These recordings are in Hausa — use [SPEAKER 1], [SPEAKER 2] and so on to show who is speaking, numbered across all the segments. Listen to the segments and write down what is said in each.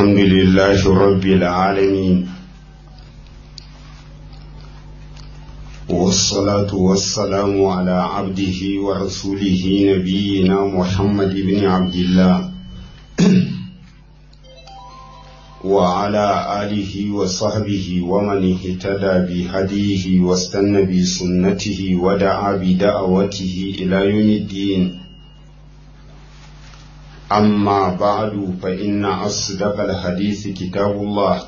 [SPEAKER 1] الحمد لله رب العالمين والصلاة والسلام على عبده ورسوله نبينا محمد بن عبد الله وعلى آله وصحبه ومن اهتدى بهديه واستنى بسنته ودعا بدعوته إلى يوم الدين أما بعد فإن أصدق الحديث كتاب الله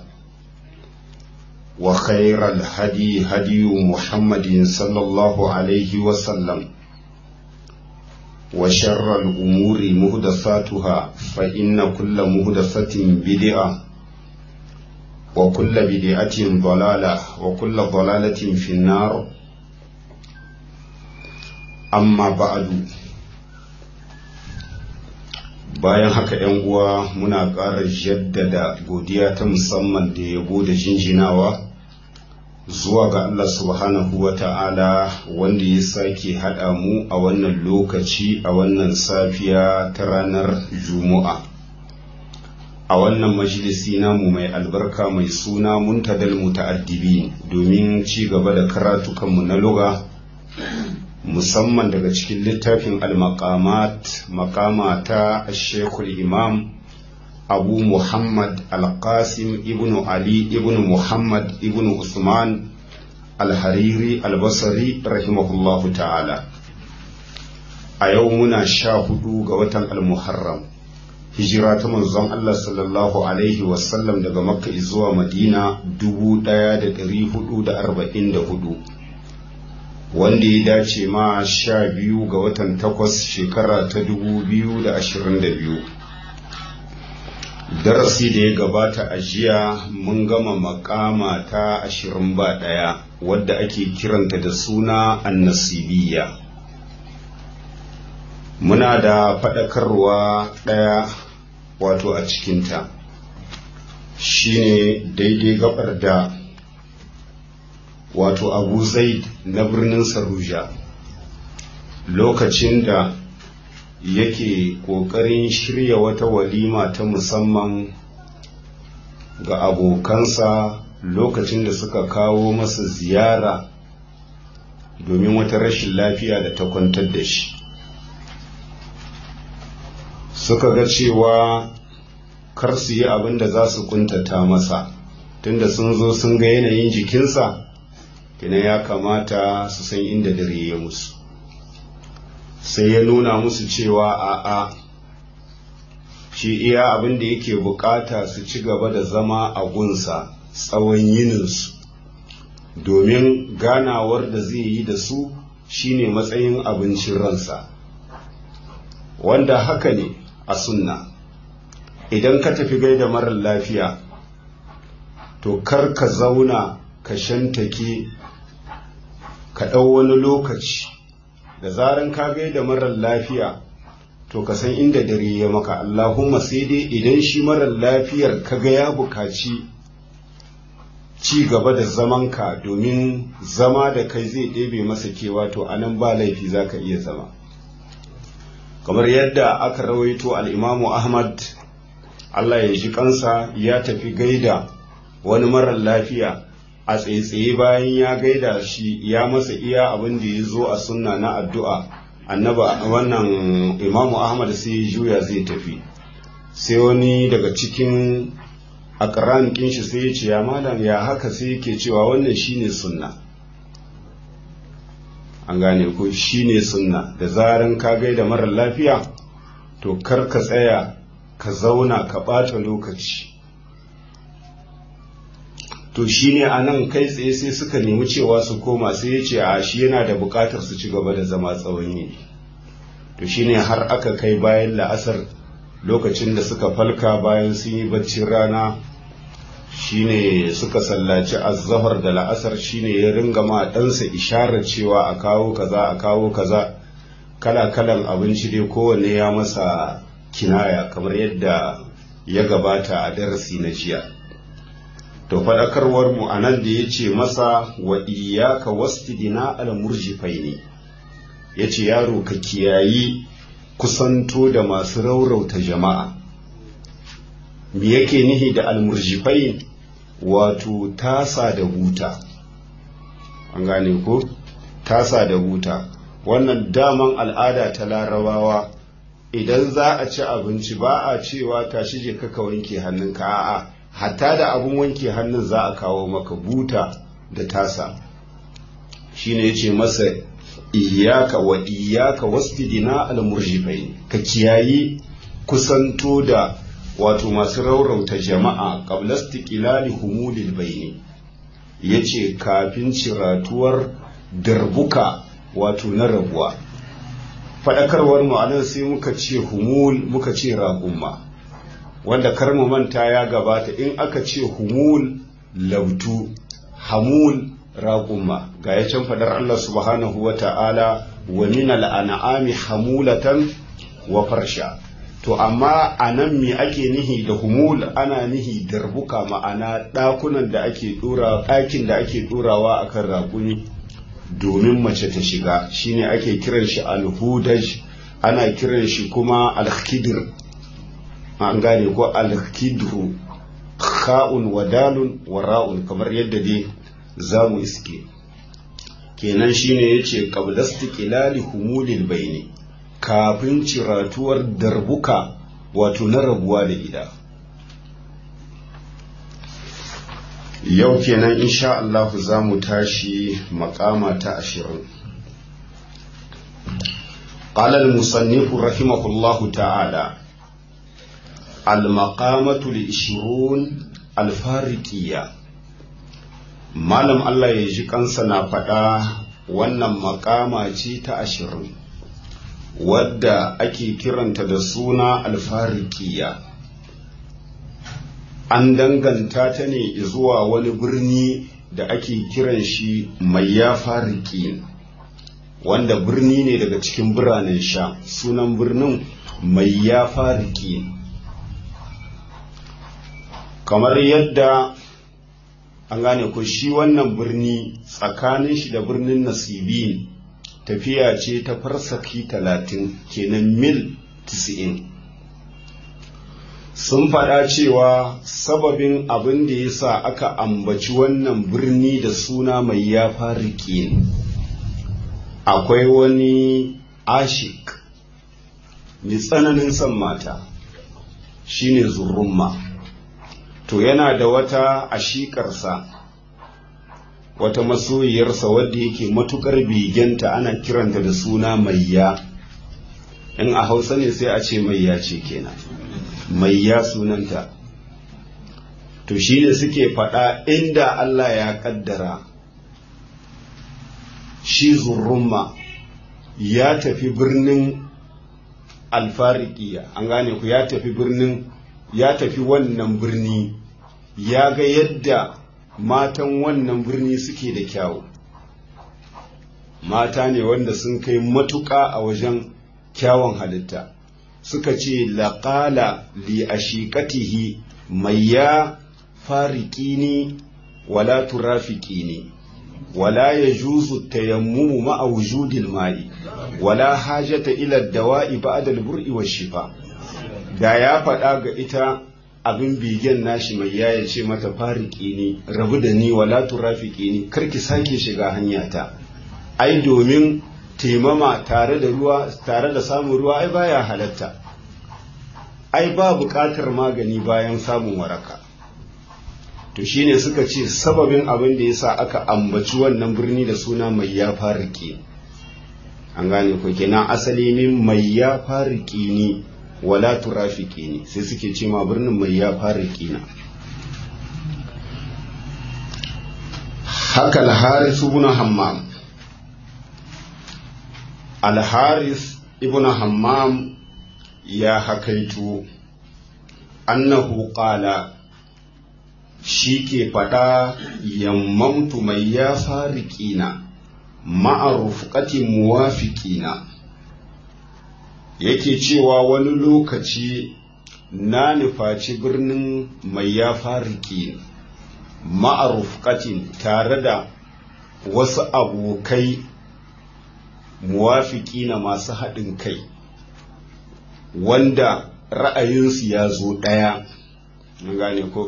[SPEAKER 1] وخير الهدي هدي محمد صلى الله عليه وسلم وشر الأمور مهدثاتها فإن كل مهدثة بدعة وكل بدعة ضلالة وكل ضلالة في النار أما بعد bayan haka ‘yan uwa muna ƙara jaddada godiya ta musamman da yabo da jinjinawa zuwa ga Allah subhanahu wa ta'ala wanda ya sake haɗa mu a wannan lokaci a wannan safiya ta ranar juma'a a wannan majalisi namu mai albarka mai suna muntadal muta'addibi domin ci gaba da karatukanmu na luga musamman daga cikin littafin al-maqamat maqama ta shekul imam abu muhammad al-qasim ibnu ali ibnu muhammad ibnu usman al-hariri al-basri rahimahullahu ta'ala a yau muna sha hudu ga watan al-muharram hijira ta manzon Allah sallallahu alaihi wasallam daga makka zuwa madina 1444 wanda ya dace ma sha biyu ga watan takwas shekara ta dubu biyu da ashirin da biyu darasi da ya gabata a jiya mun gama makama ta ashirin ba ɗaya wadda ake kiranta da suna annasibiya muna da faɗakarwa ɗaya wato a cikinta shine daidai gabar da wato abu zaid na birnin saruja lokacin da yake ƙoƙarin shirya wata walima ta musamman ga abokansa lokacin da suka kawo masa ziyara domin wata rashin lafiya da ta kwantar da shi suka ga cewa kar su yi abin da za su kuntata masa tunda sun zo sun ga yanayin jikinsa kina ya kamata su san inda dare ya musu sai ya nuna musu cewa a'a shi iya abin da yake bukata su ci gaba da zama a gunsa tsawon yininsu domin ganawar da zai yi da su shine matsayin abincin ransa wanda haka ne a sunna idan ka tafi gaida marar lafiya to kar ka zauna ka shantake ka ɗau wani lokaci da zaran ka gaida marar lafiya to ka san inda dare ya maka Allahumma sai dai idan shi marar lafiyar ka ga ya bukaci ci gaba da zamanka domin zama da kai zai ɗebe masa kewa to anan ba laifi za ka iya zama kamar yadda aka rawaito al'imamu ahmad Allah ya ji kansa ya tafi gaida wani marar lafiya a tsaye bayan ya gaida shi ya masa iya abin da ya zo a sunna na addu'a annaba wannan imamu ahmad sai juya zai tafi sai wani daga cikin akaran shi sai ya ce ya malam ya haka sai yake cewa wannan shine sunna an gane ko shine sunna da zaran ka gaida marar lafiya to kar ka tsaya ka zauna ka ɓata lokaci to shi ne a nan kai tsaye sai suka nemi cewa su koma sai ya ce a shi yana da bukatar su ci gaba da zama tsawon yini to shi ne har aka kai bayan la'asar lokacin da suka falka bayan sun yi baccin rana shi ne suka sallaci azzahar da la'asar shi ne ya ringa ma ɗansa isharar cewa a kawo kaza a kawo kaza kala-kalan abinci dai kowanne ya masa kinaya kamar yadda ya gabata a darasi na jiya to faɗakarwar mu a nan da ya ce masa wa iyaka wastidina al murjifai ne ya ce yaro ka kiyayi kusanto da masu raurauta jama'a me yake nihi da almurjifai wato tasa da buta an gane ko tasa da buta wannan daman al'ada ta larabawa idan za a ci abinci ba a cewa tashi je ka wanke hannunka a'a hatta da abun wanke hannun za a kawo maka buta da tasa shine yace masa iyaka wa iyaka wasfidina al-murjifain ka kiyayi kusanto da wato masu raurauta jama'a qabla istiqlali humulil bayni yace kafin ciratuwar darbuka wato na rabuwa faɗakarwar mu anan sai muka ce humul muka ce ragumma wanda kar mu manta ya gabata in aka ce humul lautu hamul ragumma ga ya can fadar Allah subhanahu wa ta'ala wa min al'an'ami hamulatan wa farsha to amma a nan me ake nihi da humul ana nihi darbuka ma'ana ɗakunan da ake ɗora ɗakin da ake ɗorawa akan raƙumi domin mace ta shiga shine ake kiran shi alhudaj ana kiran shi kuma alkhidir an gane ko alkhidru kha'un wa dalun wa ra'un kamar yadda dai za mu iske kenan shine yace qabla istiqlali humulil bayni kafin ciratuwar darbuka wato na rabuwa da gida yau kenan insha Allah za mu tashi makama ta ashirin قال المصنف رحمه الله تعالى المقامة العشرون الفارقية malam Allah ya ji kansa na faɗa wannan makama ce ta ashirin wadda ake kiranta da suna alfarikiya an danganta ta ne zuwa wani birni da ake kiran shi mai ya fariki wanda birni ne daga cikin biranen sha sunan birnin mai ya fariki kamar yadda an gane ko shi wannan birni tsakanin shi da birnin nasibi tafiya ce ta farsaki talatin kenan mil tisa'in sun faɗa cewa sababin abin da ya sa aka ambaci wannan birni da suna mai ya fariki akwai wani ashik mai tsananin son mata shine zurrumma to yana da wata ashikarsa wata masoyiyarsa wadda yake matukar bigenta ana kiranta da suna maiya in a hausa ne sai a ce maiya ce kenan maiya sunanta to shi ne suke faɗa inda Allah ya ƙaddara shi zurrumma ya tafi birnin alfarikiya an gane ku ya tafi birnin ya tafi wannan birni ya ga yadda matan wannan birni suke da kyawu mata ne wanda sun kai matuƙa a wajen kyawun halitta suka ce laƙala li ashiqatihi mai ya fariki wala turafiki ne wala ya juzu tayammumu ma'a wujudil ma'i wala hajata ila dawa'i ba'da al-bur'i wa shifa da ya faɗa ga ita abin bigen nashi mai ya ce mata fariki ne rabu da ni wala turafiki ni karki sake shiga hanyata ai domin taimama tare da ruwa tare da samun ruwa ai baya halatta ai ba buƙatar magani bayan samun waraka to shine suka ce sababin abin da yasa aka ambaci wannan birni da suna mai ya fariki an gane ko kenan asali min mai ya fariki ne wala turafiki ne sai suke ce ma birnin mai ya fariki na haka al-haris ibn hammam al-haris ibn hammam ya hakaitu annahu qala shi ke faɗa yammamtu mai ya farikina ma'arufƙatin muwafiƙina yake cewa wani lokaci na nufaci birnin mai ya fariki ma'arufƙatin tare da wasu abokai muwafiƙina masu haɗin kai wanda ra'ayinsu ya zo ɗaya gane ko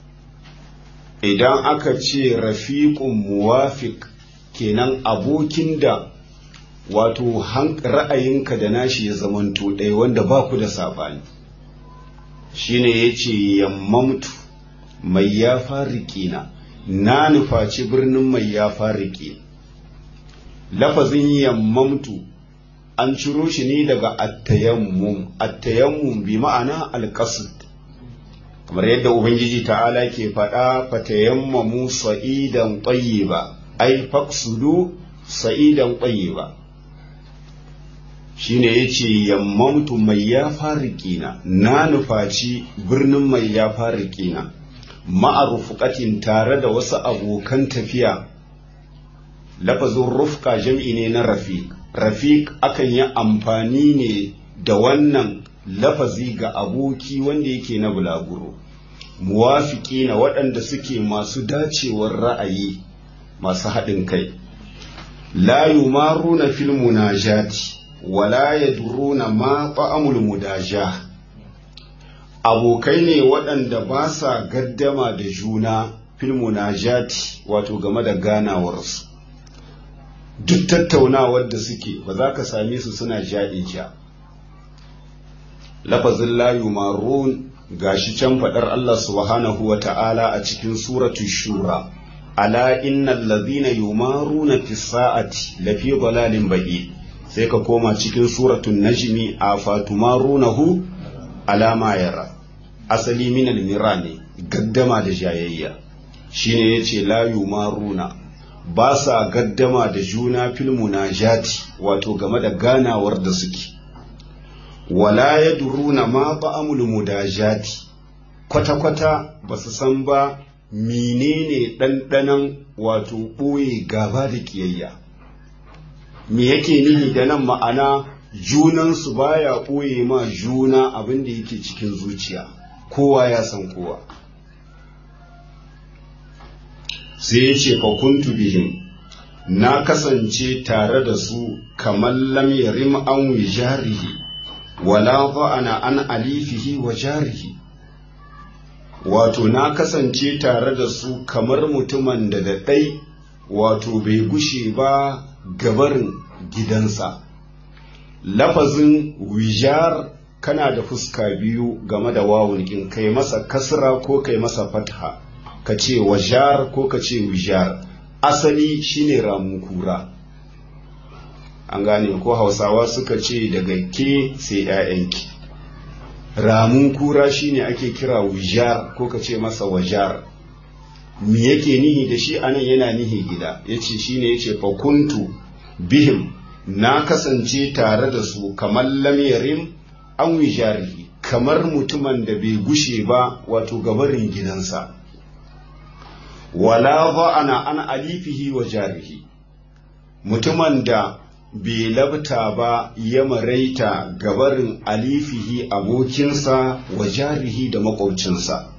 [SPEAKER 1] idan aka ce rafiqun muwafiq kenan abokin da wato ra'ayinka da nashi ya zamanto ɗaya wanda ba ku da saɓani shine ya ce yammamtu mai ya farikina na nufaci birnin mai ya fariki lafazin yammamtu an ciro shi ne daga attayammum attayammum bi ma'ana alqasd kamar yadda ubangiji ta'ala ke faɗa fatayammamu sa'idan tayyiba ai faqsudu sa'idan tayyiba shine yace yammamtu mai ya farikina na nufaci birnin mai ya farikina ma'arufuqatin tare da wasu abokan tafiya lafazin rufka jam'i ne na rafiq rafiq akan yi amfani ne da wannan lafazi ga aboki wanda yake na bulaguro muwafiki na waɗanda suke masu dacewar ra'ayi masu haɗin kai la yumaruna fil munajati wala yadruna ma ta'amul mudaja abokai ne waɗanda ba sa gaddama da juna fil munajati wato game da ganawarsu duk tattaunawar da suke ba za ka same su suna jaɗin ja lafazin la yumarun gashi can faɗar Allah subhanahu wa ta'ala a cikin suratu shura ala innal ladhina yumaruna fi sa'ati lafi dalalin ba'id sai ka koma cikin suratun najmi a fatumarunahu ala ma yara asali min almira ne gaddama da jayayya shine yace la yumaruna ba sa gaddama da juna fil munajati wato game da ganawar da suke wala yadruna ma ta'amul mudajati kwata kwata ba su san ba menene ɗanɗanon wato ɓoye gaba da ƙiyayya me yake nihi da nan ma'ana junansu baya ɓoye ma juna abin da yake cikin zuciya kowa ya san kowa sai ya ce fakuntu bihim na kasance tare da su kamar lam yarim an wijarihi wala ba'ana an alifihi wa jarihi wato na kasance tare da su kamar mutumin da da ɗai wato bai gushe ba gabarin gidansa lafazin wijar kana da fuska biyu game da wawun in kai masa kasra ko kai masa fatha ka ce wajar ko ka ce wijar asali shine ramun kura an gane ko hausawa suka ce daga ke sai 'ya'yanki ramun kura shine ake kira wijar ko ka ce masa wajar me yake nihi da shi anan yana nihi gida yace shine yace fakuntu bihim na kasance tare da su kamar lamyarin an wijarihi kamar mutumin da bai gushe ba wato gabarin gidansa wala ana an alifihi wa jarihi mutumin da bai labta ba ya maraita gabarin alifihi abokinsa wa jarihi da makwabcinsa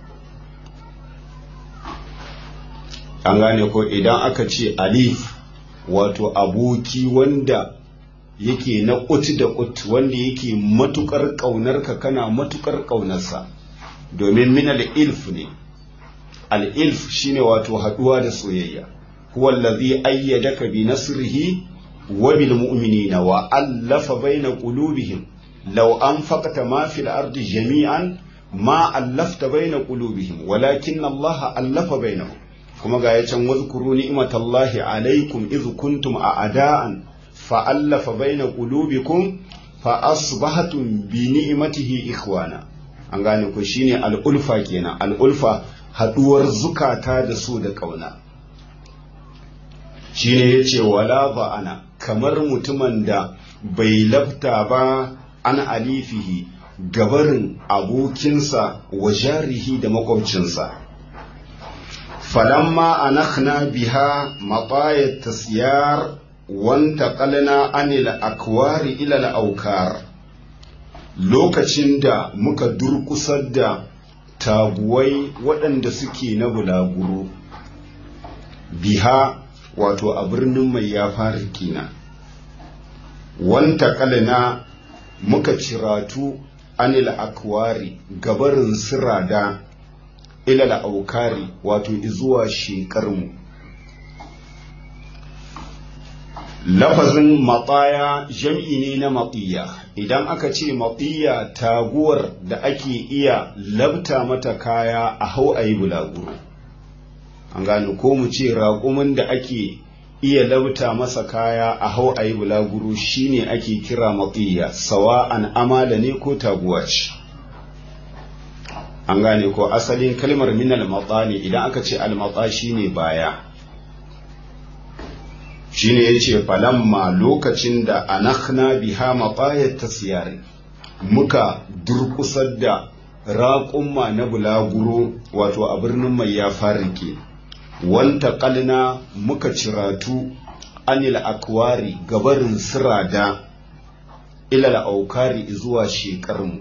[SPEAKER 1] an gane ko idan aka ce alif wato aboki wanda yake na ƙut da ƙut wanda yake matukar ƙaunarka kana matukar ƙaunarsa domin min al'ilf ne al'ilf shine wato haɗuwa da soyayya huwa allazi ayyadaka bi nasrihi wa bil mu'minina wa allafa baina qulubihim law anfaqta ma fil ardi jami'an ma allafta baina qulubihim walakin Allah allafa bainahum kuma ga ya can wazkuru ni'matallahi alaikum iz kuntum a'da'an fa allafa baina qulubikum fa asbahatum bi ni'matihi ikhwana an gane ko shine al'ulfa kenan al'ulfa haduwar zukata da su da kauna shine yace wala ba ana kamar mutumin da bai lafta ba an alifihi gabarin abokinsa wa jarihi da makwabcinsa فلما أنخنا بها مطايا التسيار وانتقلنا عن الأكوار إلى الأوكار lokacin da muka durkusar da taguwai waɗanda suke na bulaguro biha wato a birnin mai ya fara kina wanta kalina muka ciratu anil akwari gabarin sirada ilal aukari wato izuwa shekarmu lafazin matsaya jam'i ne na matsiya idan aka ce matsiya taguwar da ake iya labta mata kaya a hau a yi bulaguro an gane ko mu ce raƙumin da ake iya labta masa kaya a hau a yi bulaguro shine ake kira matsiya sawa'an amala ne ko taguwa ce an gane ko asalin kalmar minal matsa ne idan aka ce almatsa shine baya shine yace falamma lokacin da anakhna biha maqayat tasyari muka durkusar da raƙumma na bulaguro wato a birnin mai ya farike wanta kalna muka ciratu anil akwari gabarin sirada ilal aukari zuwa shekarmu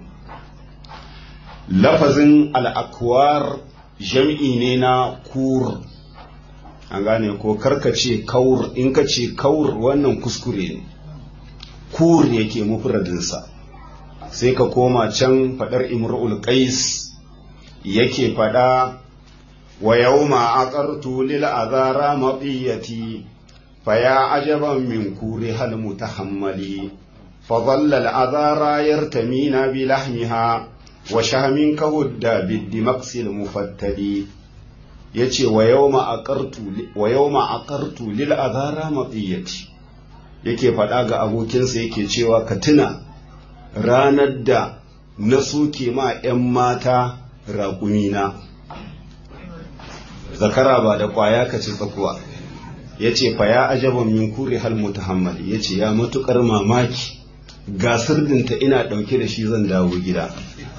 [SPEAKER 1] lafazin al'akwar jam'i ne na kur an gane ko karkace kaur in ka ce kaur wannan kuskure ne kur yake mufradinsa sai ka koma can fadar imrul qais yake fada wa yawma aqartu lil azara maqiyati faya ajaban min kuri hal mutahammali فظل الأذارى يرتمين بلحمها وشهم كهد بالدمقس المفتل yace wa yawma aqartu wa yawma aqartu lil azara matiyati yake faɗa ga abokinsa yake cewa ka tuna ranar da na soke ma 'yan mata raƙumina zakara ba da ƙwaya ka ci tsakuwa ya ce fa ya ajaban min kuri hal mutahammali ya ce ya matuƙar mamaki ga sirdinta ina ɗauke da shi zan dawo gida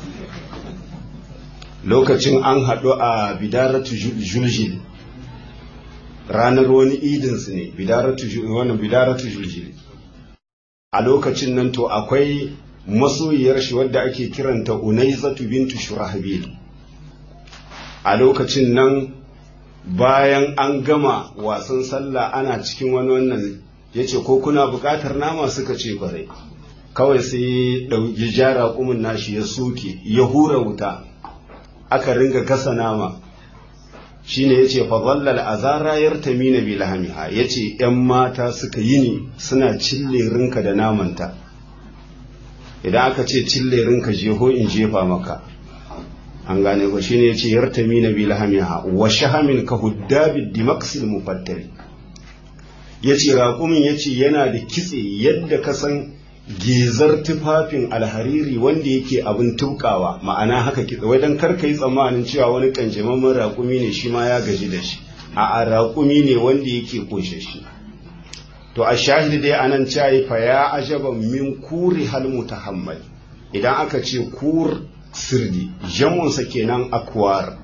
[SPEAKER 1] lokacin an haɗu a bidaratu juljil ranar wani idinsu ne bidaratu juljil a lokacin nan to akwai masoyiyar shi wadda ake kiranta unaizatu bintu shurahabil a lokacin nan bayan an gama wasan sallah ana cikin wani wannan ya ce ko kuna buƙatar nama suka ce kwarai kawai sai ya jara kumin nashi ya soke ya hura wuta aka ringa gasa nama shine yace fa dhallal azara yartamina bi lahamiha yace yan mata suka yini suna cille rinka da namanta idan aka ce cille rinka jeho in jefa maka an gane ko shine yace yartamina bi lahamiha wa shahamin ka huddabi dimaqsil mufattali yace raƙumin yace yana da kitse yadda ka san gezar tufafin alhariri wanda yake abin tukawa ma'ana haka kitse wai dan karka yi tsammanin cewa wani kanjamamman raƙumi ne shi ma ya gaji da shi a raƙumi ne wanda yake kunshe shi to a shahid dai anan cayi fa ya ajaban min kuri hal mutahammal idan aka ce kur sirdi jamunsa kenan akwar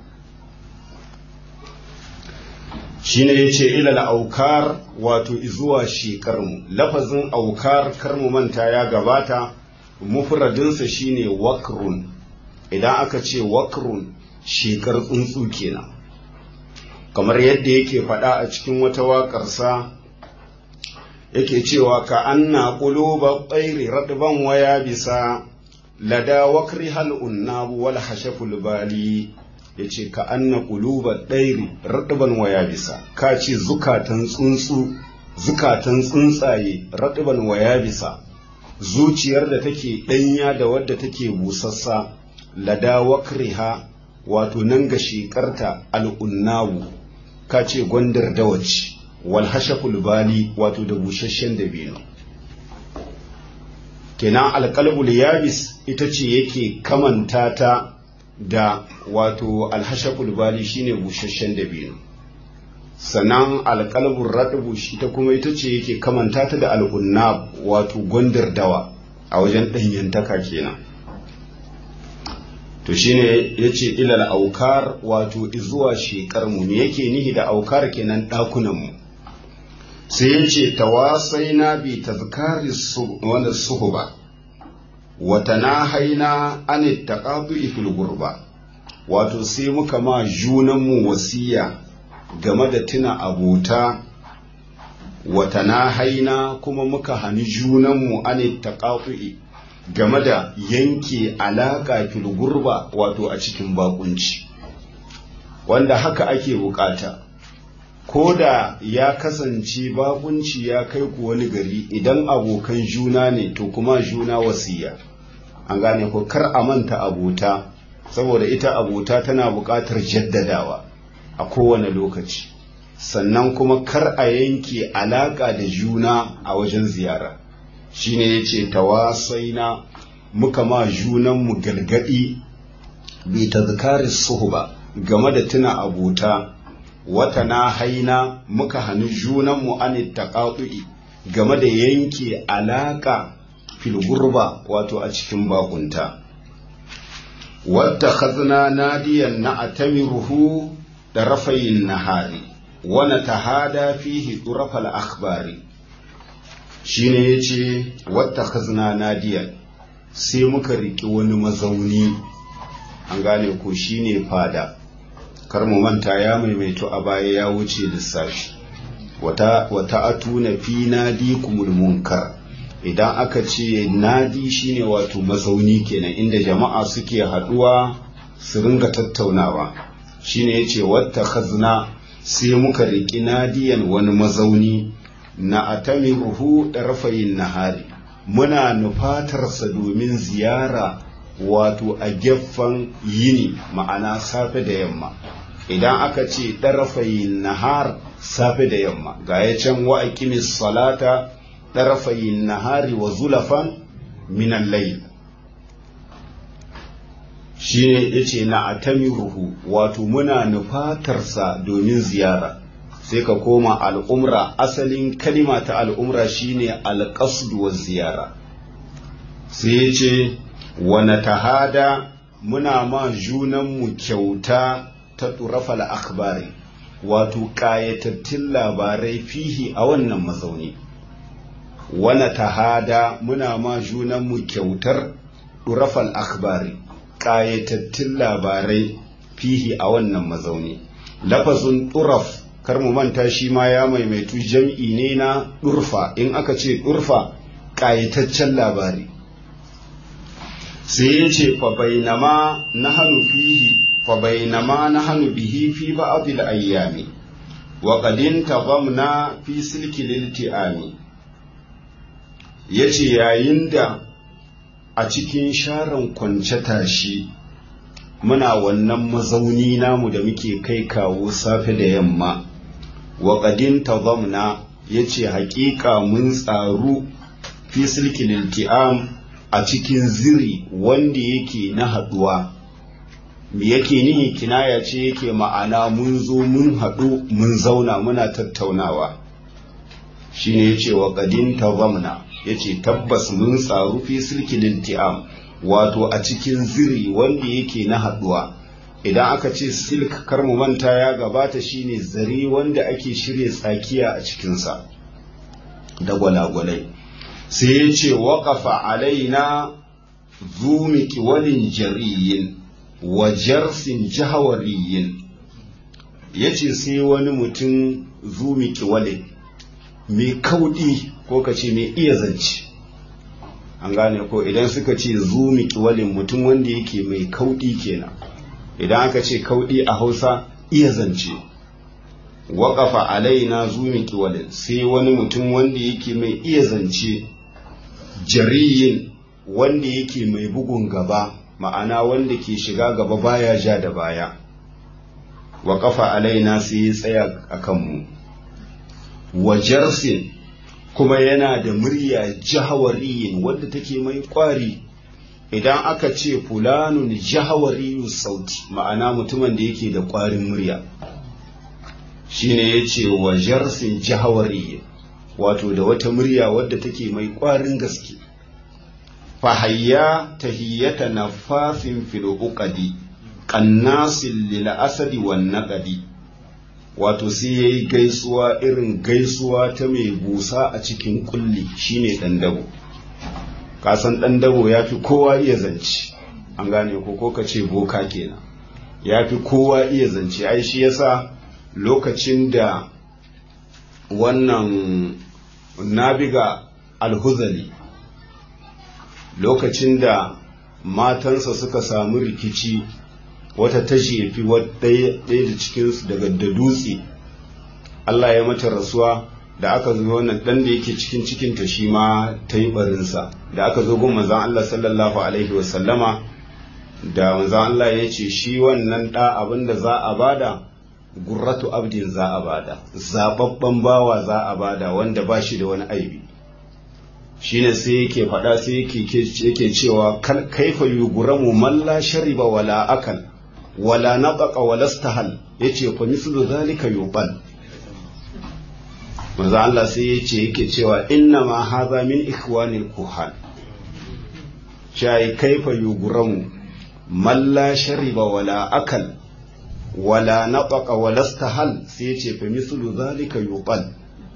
[SPEAKER 1] shine yace ilal aukar wato izuwa shekarmu lafazin aukar karmu manta ya gabata mufradinsa shine wakrun idan aka ce wakrun shekar tsuntsu kenan kamar yadda yake faɗa a cikin wata waƙarsa yake cewa ka anna quluba tsairi radban waya bisa lada wakri hal unnabu wal hashaful bali ya ce ka anna ƙuluba ɗairi raɗiban waya bisa ka ce zukatan tsuntsu zukatan tsuntsaye raɗiban waya bisa zuciyar da take ɗanya da wadda take busassa lada wakriha wato nan ga shekarta al'unnawu ka ce gwandar dawaci wal hashaful bali wato da busasshen dabino kenan alƙalbul yabis ita ce yake kamanta ta da wato alhashaful bali shine busasshen dabino sannan alƙalbun raɗubu shi ta kuma ita ce yake kamanta ta da al'unnab wato gwandar dawa a wajen ɗanyantaka kenan to shine ya ce ilal aukar wato izuwa shekarmu me yake nihi da aukar kenan ɗakunanmu sai ya ce tawasai na bi tazkari wanda suhuba wata na haina an taqadu fil gurba wato sai muka ma junanmu wasiya game da tuna abota wata na haina kuma muka hani junanmu an taqatu game da yanke alaka fil gurba wato a cikin bakunci wanda haka ake bukata ko da ya kasance bakunci ya kai ku wani gari idan abokan juna ne to kuma juna wasiya an gane ko kar a manta abota saboda ita abota tana buƙatar jaddadawa a kowane lokaci sannan kuma kar a yanke alaƙa da juna a wajen ziyara shine ya ce tawasaina muka ma junanmu gargaɗi bi tazkari suhuba game da tuna abota wata na haina muka hannu junanmu an taqatu'i game da yanke alaka fil gurba wato a cikin bakunta wata khazna nadiyan na atamiruhu da rafayin nahari wana tahada fihi durafal akhbari shine yace wata khazna nadiyan sai muka riki wani mazauni an gane ko shine fada kar mu manta ya maimaito a baya ya wuce lissafi wata wata atuna fi nadikumul munkar idan aka ce nadi shine wato mazauni kenan inda jama'a suke haduwa su ringa tattaunawa shine yace wata khazna sai muka riki nadiyan wani mazauni na atamiruhu darfayin nahari muna nufatarsa domin ziyara wato a gefen yini ma'ana safe da yamma idan aka ce ɗarafayin nahar safe da yamma ga ya can wa aqimis salata ɗarafayin nahari wa zulafan minan layl shine yace na atamiruhu wato muna nufatarsa domin ziyara sai ka koma al'umra asalin kalima ta al'umra shine alƙasdu wa ziyara sai yace wa natahada muna ma junanmu kyauta ta turafal akhbari wato ƙayatattun labarai fihi a wannan mazauni wana tahada muna ma junanmu kyautar turafal akhbari ƙayatattun labarai fihi a wannan mazauni lafazin turaf kar mu manta shi ma ya maimaitu jam'i ne na durfa in aka ce durfa ƙayataccen labari sai ya ce fa bainama nahanu fihi فبينما نحن به في بعض الأيام وقد انتظمنا في سلك الالتئام yace yayin da a cikin sharan kwance tashi muna wannan mazauni namu da muke kai kawo safe da yamma wa qadin tazamna yace haƙiƙa mun tsaru fi silkil ilti'am a cikin ziri wanda yake na haɗuwa me yake nihi kinaya ce yake ma'ana mun zo mun haɗu mun zauna muna tattaunawa shine yace wa qadin tazamna yace tabbas mun tsaru fi silkil ti'am wato a cikin ziri wanda yake na haɗuwa idan aka ce silk kar mu manta ya gabata shine zari wanda ake shirya tsakiya a cikinsa da gwalagwalai sai ya ce waƙafa alaina zumiki walin jariyin wa jarsin jahawariyin ya ce sai wani mutum zumiki walin mai kauɗi ko ka ce mai iya zance an gane ko idan suka ce zumiki walin mutum wanda yake mai kauɗi kenan idan aka ce kauɗi a hausa iya zance waƙafa alaina zumiki walin sai wani mutum wanda yake mai iya zance jariyin wanda yake mai bugun gaba ma'ana wanda ke shiga gaba baya ja da baya waƙafa alaina sai ya tsaya a kanmu wa jarsin kuma yana da murya jahawariyin wadda take mai ƙwari idan aka ce fulanun jahawariyu sauti ma'ana mutumin da yake da ƙwarin murya shine ya ce wa jarsin jahawariyin wato da wata murya wadda take mai ƙwarin gaske fahayya tahiyyata nafasin fil uqadi qannasil lil asadi wan naqadi wato sai yayi gaisuwa irin gaisuwa ta mai busa a cikin kulli shine dan dabo kasan dan dabo yafi kowa iya zance an gane ko ko kace boka kenan yafi kowa iya zance ai shi yasa lokacin da wannan nabiga alhuzali lokacin da matansa suka samu rikici wata ta jefi ɗaya da cikinsu daga da dutse Allah ya mata rasuwa da aka zo wannan ɗan da yake cikin cikinta shi ma ta yi barinsa da aka zo gun manzan Allah sallallahu alaihi wasallama da manzan Allah ya ce shi wannan ɗa abin da za a bada gurratu abdin za a bada zababban bawa za a bada wanda ba shi da wani aibi shine sai yake faɗa sai yake cewa kaifa yuguramu man la shariba wala akal wala nabaqa wala stahal yace fa mislu zalika yubal manzo Allah sai yace yake cewa inna ma hadha min ikhwanil kuhan shai kaifa yuguramu man la shariba wala akal wala nabaqa wala stahal sai yace fa mislu zalika yubal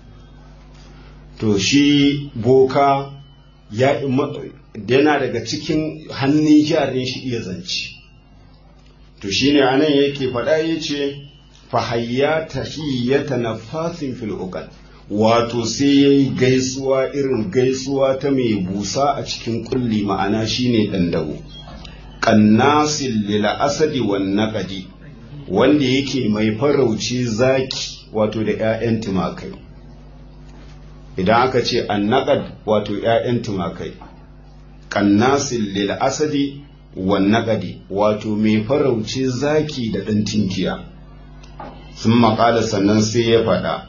[SPEAKER 1] to shi boka ya yana daga cikin hannun jarin shi iya zance to shine anan yake faɗa yace fa hayya tahiyyata nafasin fil uqad wato sai yayi gaisuwa irin gaisuwa ta mai busa a cikin kulli ma'ana shine dandago qannasil lil asadi wan naqadi wanda yake mai farauci zaki wato da 'ya'yan tumakai idan aka ce annaqad wato 'ya'yan tumakai qannasil lil asadi wan naqadi wato mai farauci zaki da ɗan tinkiya sun maƙala sannan sai ya faɗa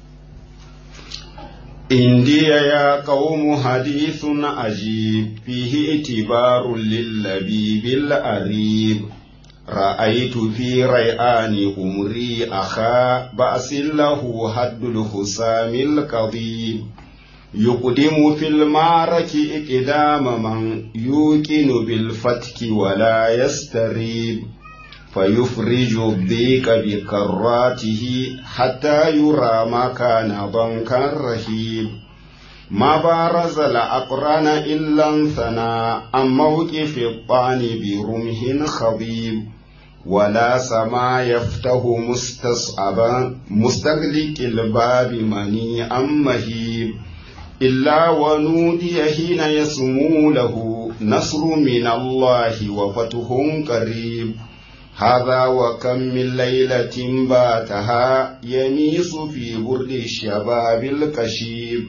[SPEAKER 1] indiya ya qaumu hadithun ajib fihi itibarun lillabibil arib رأيت في ريعان أمري أخا بأس له هد الخسام القضيب يقدم في المعرك إقدام من يوقن بالفتك ولا يستريب فيفرج الضيق بكراته حتى يرى ما كان ضنكا رهيب ما بارز الأقران إلا انثنى عن موقف الطعن برمح خضيب ولا سما يفتح مستصعبا مستغلق الباب منيعا مهيب إلا ونودي حين يسمو له نصر من الله وفتح قريب هذا وكم من ليلة باتها يميس في برد الشباب الكشيب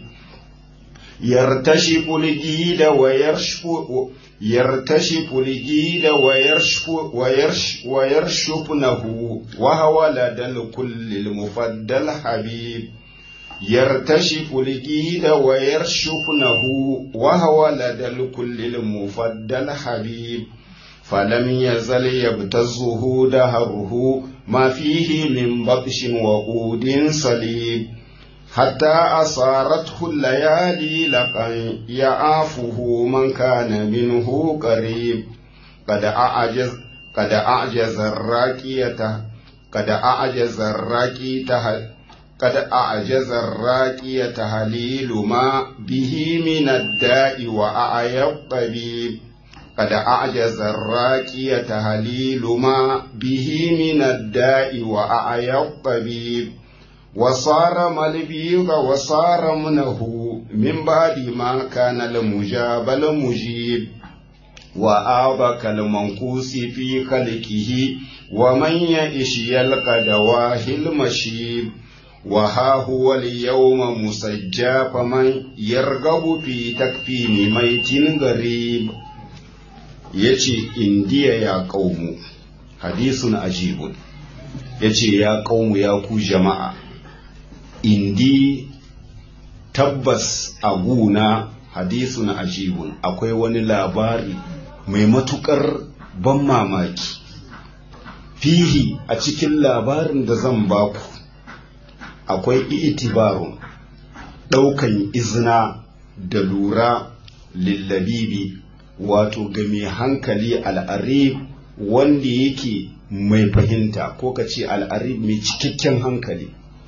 [SPEAKER 1] يرتشف الجيد ويرشف يرتشف الجيد ويرشف ويرش ويرشفنه وهو لدى الكل المفدى الحبيب يرتشف الجيد ويرشفنه وهو لدى الكل المفدى الحبيب فلم يزل يبتزه دهره ما فيه من بطش وقود صليب حتى أصارته الليالي لقا يعافه من كان منه قريب قد أعجز قد أعجز الراكية قد أعجز الراكية قد أعجز الراكية تهليل ما به من الداء وأعيا الطبيب قد أعجز الراكية تهليل ما به من الداء وأعيا الطبيب وصار ملبيغ وصار منه من بعد ما كان المجاب المجيب وآبك المنقوس في خلقه ومن يئش يلقى دواه المشيب وها هو اليوم مسجى فمن يرغب في تكفين ميت غريب يجي إنديا يا قوم حديث عجيب يجي يا قوم يا كو جماعه indi tabbas a guna hadisun ajibun akwai wani labari mai matukar ban mamaki fihi a cikin labarin da zan baku akwai itibarun ɗaukan izina da lura lillabibi wato ga mai hankali al'arib wanda yake mai fahimta ko ka ce al'arib mai cikakken hankali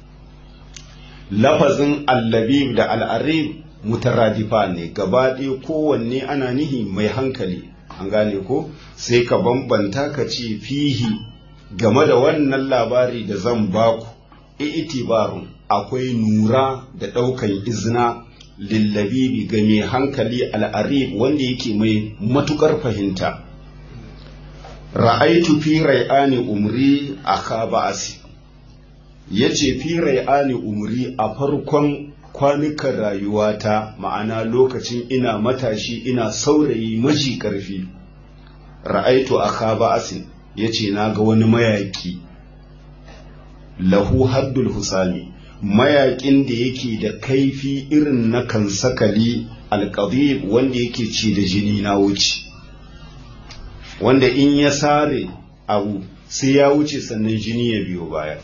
[SPEAKER 1] lafazin allabib da al'arib mutaradifa ne gaba ɗaya kowanne ana nihi mai hankali an gane ko sai ka bambanta ka ce fihi game da wannan labari da zan baku itibarun akwai nura da ɗaukan izina lillabibi ga mai hankali al'arib wanda yake mai matukar fahimta ra'aitu fi rai'ani umri aka ba'asi ya ce fi rai'ani umri a farkon kwanukan rayuwata ma'ana lokacin ina matashi ina saurayi maji ƙarfi ra'aitu aka ba'asin ya ce na ga wani mayaƙi lahu haddul husami mayaƙin da yake da kaifi irin na kansakali alƙadib wanda yake ci da jini na wuce wanda in ya sare abu sai ya wuce sannan jini ya biyo baya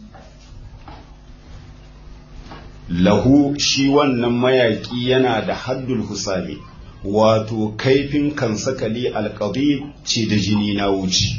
[SPEAKER 1] lahu shi wannan mayaƙi yana da haddul husami wato kaifin kansakali alƙadib ci da jini na wuce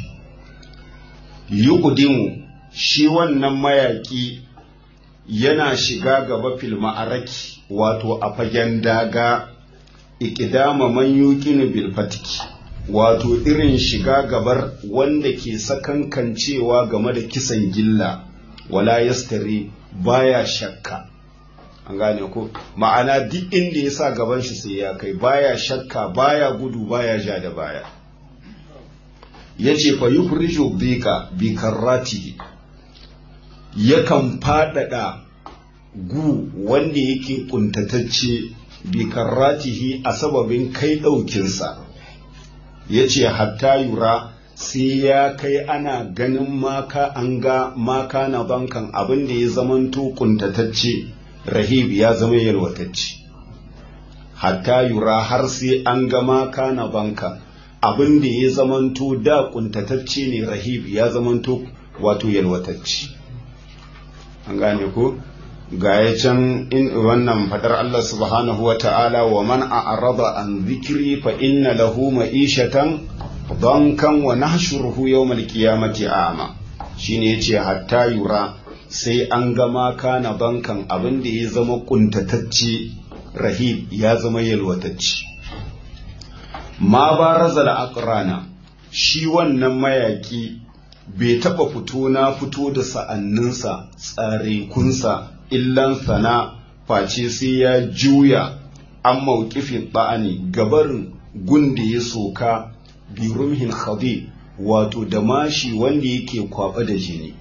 [SPEAKER 1] yuqdimu shi wannan mayaƙi yana shiga gaba fil ma'araki wato a fagen daga ikidama man yuqinu bil fatiki wato irin shiga gabar wanda ke sakankancewa game da kisan gilla wala yastari baya shakka an gane ko ma'ana duk inda ya sa gaban shi sai ya kai baya shakka baya gudu baya ja da baya yace fa yufriju bika bi karratihi yakan faɗaɗa gu wanda yake ƙuntatacce bi karratihi a sababin kai ɗaukinsa ya ce hatta yura sai ya kai ana ganin maka an ga maka na bankan abin da ya zamanto ƙuntatacce rahib ya zama yalwatacce hatta yura har sai an ga maka na bankan abin da ya zamanto da ƙuntatacce ne rahib ya zamanto wato yalwatacce an gane ko ga ya can in wannan fadar Allah subhanahu wa ta'ala wa man a'rada an zikri fa inna lahu ma'ishatan dankan wa nahshuruhu yawmal qiyamati a'ma shine yace hatta yura sai an ga ma kana bankan abin da ya zama kuntatacce rahib ya zama yalwatacce ma barazal aqrana shi wannan mayaki bai taɓa fito na fito da sa'anninsa tsarekunsa illan sana face sai ya juya an mawkifin ba'ani gabarin gunda ya soka birumhin khadi wato da mashi wanda yake kwaba da jini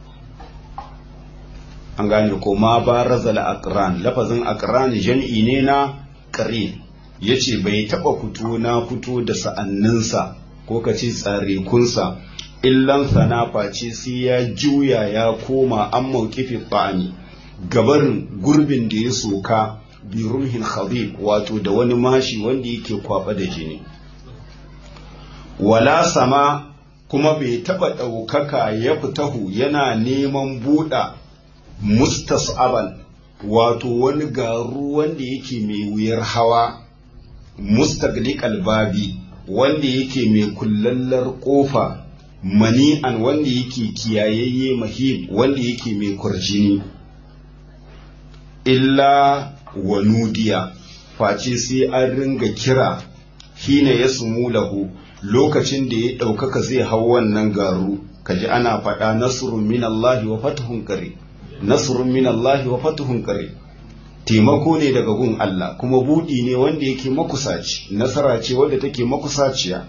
[SPEAKER 1] an gane ko ma ba razala akran lafazin akran jam'i ne na ƙarin ya ce bai taɓa fito na fito da sa'anninsa ko ka ce tsarekunsa illan sana face sai ya juya ya koma an maukifi ba'ani gabarin gurbin da ya soka bi rumhin khabib wato da wani mashi wanda yake kwaba da jini wala sama kuma bai taba ɗaukaka ya fitahu yana neman buɗa mustas'aban wato wani garu wanda yake mai wuyar hawa mustaglik albabi wanda yake mai kullallar ƙofa mani'an wanda yake kiyayayye mahib wanda yake mai kurjini illa wa nudiya face sai an ringa kira hina ya lahu lokacin da ya ɗaukaka zai hau wannan garu kaji ana faɗa nasrun min Allah wa fatuhun kare nasrun min Allah wa fatuhun kare taimako ne daga gun Allah kuma buɗi ne wanda yake makusaci nasara ce wanda take makusaciya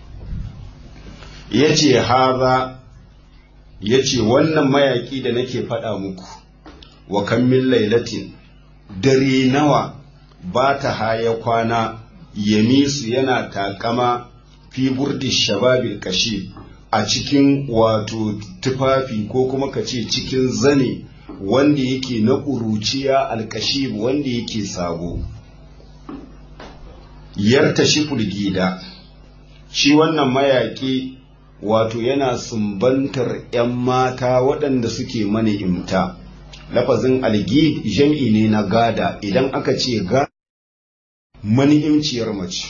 [SPEAKER 1] ya ce haza ya ce wannan mayaƙi da nake faɗa muku wa kan min lailatin dare nawa ba ta haya kwana yamisu yana takama fi burdi shababil kashi a cikin wato tufafi ko kuma ka ce cikin zane wanda yake na ƙuruciya alkashib wanda yake sabo yarta shi gida shi wannan mayaƙi wato yana sumbantar 'yan mata waɗanda suke mani imta lafazin algid jam'i ne na gada idan aka ce ga mani'imciyar mace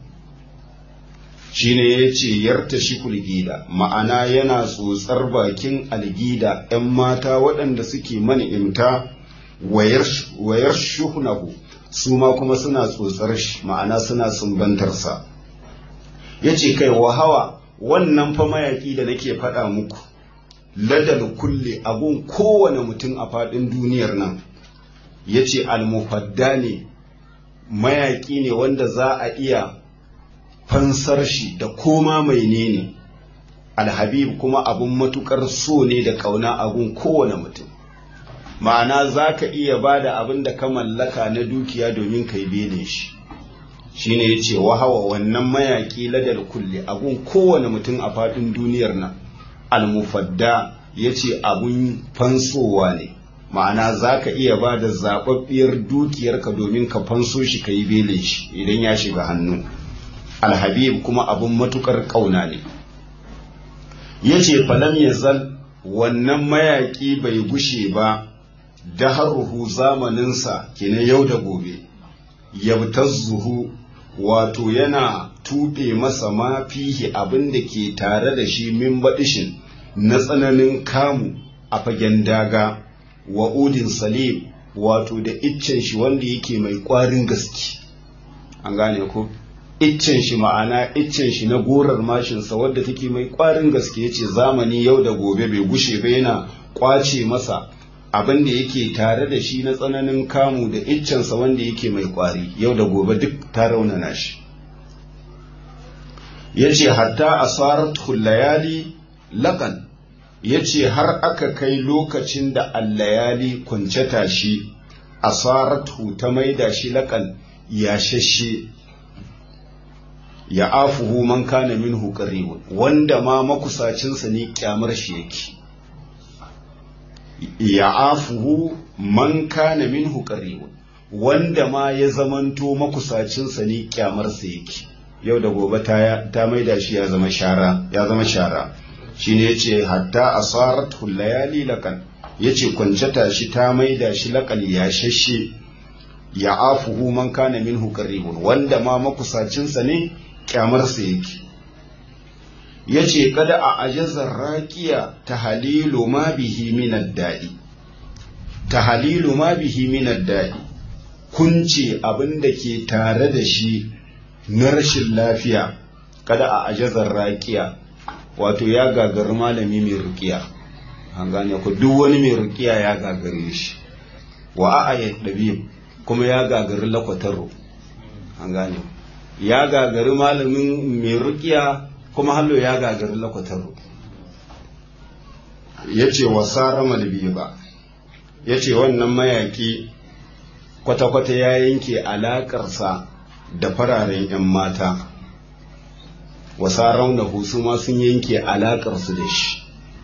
[SPEAKER 1] shi ne ya ce yarta shi gida ma'ana yana tsotsar bakin algida 'yan mata waɗanda suke mani'imta wayar shuhunahu su ma kuma suna tsotsar shi ma'ana suna sumbantarsa ya ce kai wahawa wannan fa mayaƙi da nake faɗa muku ladal kulle abun kowane mutum a faɗin duniyar nan ya ce almufadda ne mayaƙi ne wanda za a iya fansar shi da koma mai ne alhabib kuma abun matukar so ne da kauna abun kowane mutum ma'ana za ka iya ba da abin da ka mallaka na dukiya domin ka yi belin shi shine ya ce wahawa wannan mayaƙi ladar kulle abun kowane mutum a faɗin duniyar nan almufadda ya ce abun fansowa ne ma'ana za ka iya ba da zaɓaɓɓiyar dukiyarka domin ka fanso shi ka yi belin shi idan ya shiga hannu alhabib kuma abun matukar ƙauna ne ya ce falam ya zal wannan mayaƙi bai gushe ba da haruhu zamaninsa kenan yau da gobe yabtazzuhu wato yana tuɓe masa ma fihi abin da ke tare da shi min baɗishin na tsananin kamu a fagen daga wa udin salim wato da iccen shi wanda yake mai ƙwarin gaske an gane ko iccen shi ma'ana iccen shi na gorar mashinsa wadda take mai ƙwarin gaske yace zamani yau da gobe bai gushe ba yana ƙwace masa abin da yake tare da shi na tsananin kamu da iccensa wanda yake mai kwari yau da gobe duk ta raunana shi ya ce hatta asarat layali laƙan ya ce har aka kai lokacin da allayali kwance tashi asaratu ta maida shi laƙan ya shashe ya afuhu man kana minhu qaribun wanda ma makusacinsa ne kyamar shi yake ya afuhu man kana minhu qaribun wanda ma ya zamanto makusacinsa ne kyamarsa yake yau da gobe ta ta maida shi ya zama shara ya zama shara shine yace hatta asarat layali lakan yace kwance tashi ta maida shi lakan ya shashe ya afuhu man kana minhu qaribun wanda ma makusacinsa ne kyamarsa yake ya ce kada a ajazar raƙiya ta halilu ma bihi minar daɗi ta halilu ma bihi minar daɗi kunce abin da ke tare da shi na rashin lafiya kada a ajazar raƙiya wato ya gagari malami mai rukiya an gane ku duk wani mai rukiya ya gagare shi wa a ɗabi kuma ya gagari lakwataro an gane ya gagari malamin mai rukiya kuma hallo ya gagari lakwataro ya ce wa sara malbi ba ya ce wannan mayaki kwata-kwata ya yanke alaƙarsa da fararen 'yan mata wasa raunahu su ma sun yanke alaƙarsu da shi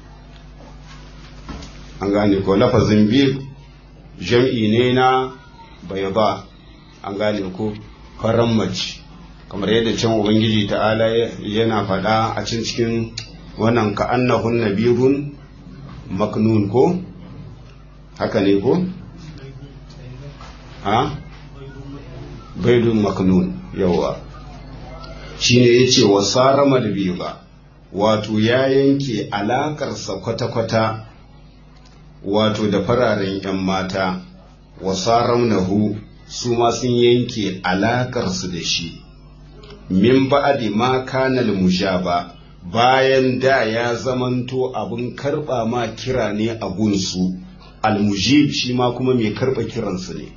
[SPEAKER 1] an gane ko lafazin biyu jam'i ne na bai ba an gane ko faran mace kamar yadda can ubangiji ta'ala yana faɗa a cin cikin wannan ka annahun nabirun maknun ko haka ne ko ha baidun maknun yawa shine yace wa sarama ba wato ya yanke alakarsa kwata-kwata wato da fararen 'yan mata wa saramnahu su ma sun yanke alakarsu da shi min ba'adi ma kana mujaba bayan da ya zamanto abin karba ma kira ne a gunsu almujib shi ma kuma mai karba kiransu ne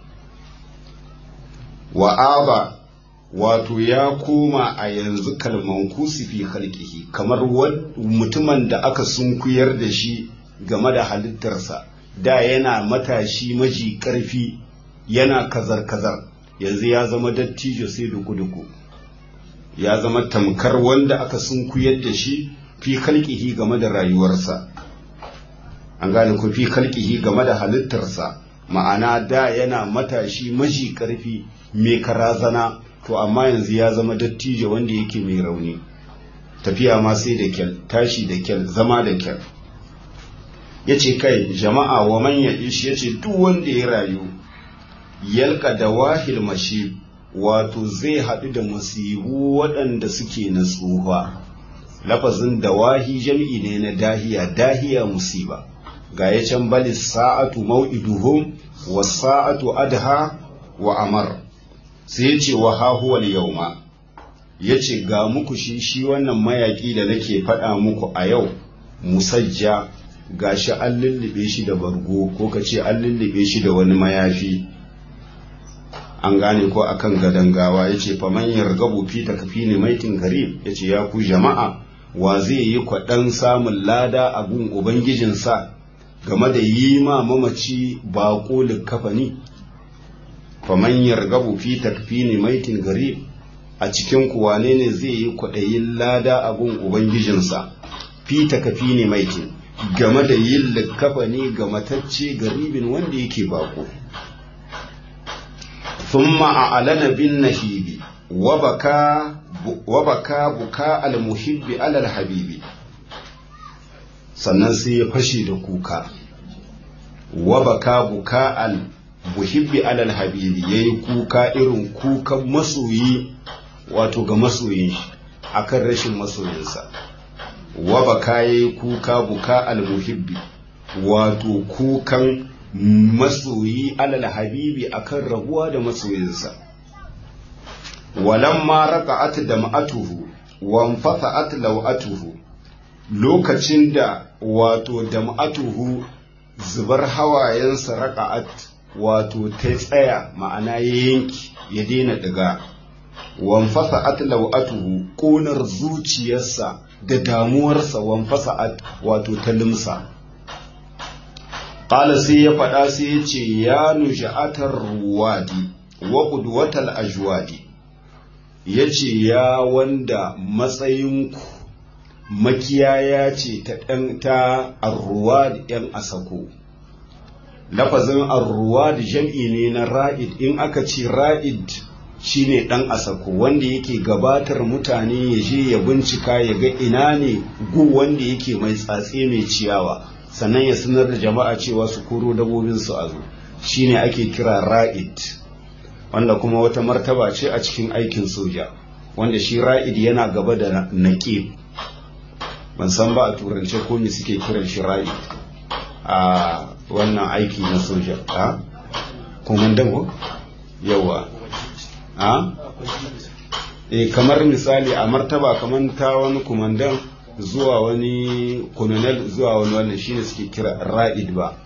[SPEAKER 1] wa'aba wato ya koma a yanzu kalman kusifi halkihi kamar mutumin da aka sunkuyar da shi game da halittarsa da yana matashi maji karfi yana kazar-kazar yanzu ya zama dattijo sai duku-duku ya zama tamkar wanda aka sunkuyar da shi fi kalkihi game da rayuwarsa an gane ku fi kalkihi game da halittarsa ma'ana da yana matashi maji karfi mai karazana to amma yanzu ya zama dattijo wanda yake mai rauni tafiya ma sai da kyal tashi da kyal zama da kyal ya ce kai jama'a wa manya ishi ya ce duk wanda ya rayu yalka da wahil mashi wato zai haɗu da musibu waɗanda suke na tsufa lafazin dawahi jam'i ne na dahiya dahiya musiba ga ya can bali sa'atu mau'iduhum wa sa'atu adha wa amar sai ce wa hahuwal yauma ya ce ga muku shi shi wannan mayaƙi da nake faɗa muku a yau musajja ga shi an lullube shi da bargo ko ka ce an lullube shi da wani mayafi an gane ko akan gadon gawa ya ce faman yargabu fi takfi ne maitin garib ya ce ya ku jama'a wa zai yi kwaɗan samun lada a gun ubangijinsa game da yi ma mamaci baƙo likafani faman yargabu fi takfini maitin gari a cikin kuwane ne zai yi kwaɗayin lada a gun ubangijinsa fi takfini maitin game da yin likafani ga matacce garibin wanda yake baƙo ثم أعلن بالنهيب وبكى وبكى بكاء المحب على الحبيب sannan sai ya fashe da kuka wa baka buka al muhibbi alal habibi yayi kuka irin kukan masoyi wato ga masoyin shi akan rashin masoyinsa wa baka yayi kuka buka al muhibbi wato kukan masoyi alal habibi akan rabuwa da masoyinsa walamma raka'at dam'atuhu wa anfata'at law'atuhu lokacin da wato dam'atuhu zubar hawayensa raka'at wato ta tsaya ma'ana ya yanki ya daina daga wanfasa'at law'atuhu ƙonar zuciyarsa da damuwarsa wanfasa'at wato ta limsa Ƙala sai ya faɗa sai ya ce ya nuja'atar ruwadi wa ƙudwatal ajwadi ya ce ya wanda matsayinku makiyaya ce ta ɗan ta arruwad ‘yan asako lafazin arruwad jam'i ne na ra'id in aka ce ra'id shine ɗan asako wanda yake gabatar mutane ya je ya bincika ya ga ina ne gu wanda yake mai tsatse mai ciyawa sannan ya sanar da jama'a cewa su koro dabobinsu a zo shine ake kira ra'id wanda kuma wata martaba ce a cikin aikin soja wanda shi ra'id yana gaba da naqib ban san ba a turance ko me suke kiran shi ra'id a wannan aiki na soja a komandan ko yawa a e kamar misali a martaba kamar ta wani komandan zuwa wani colonel zuwa wani wannan shine suke kira ra'id ba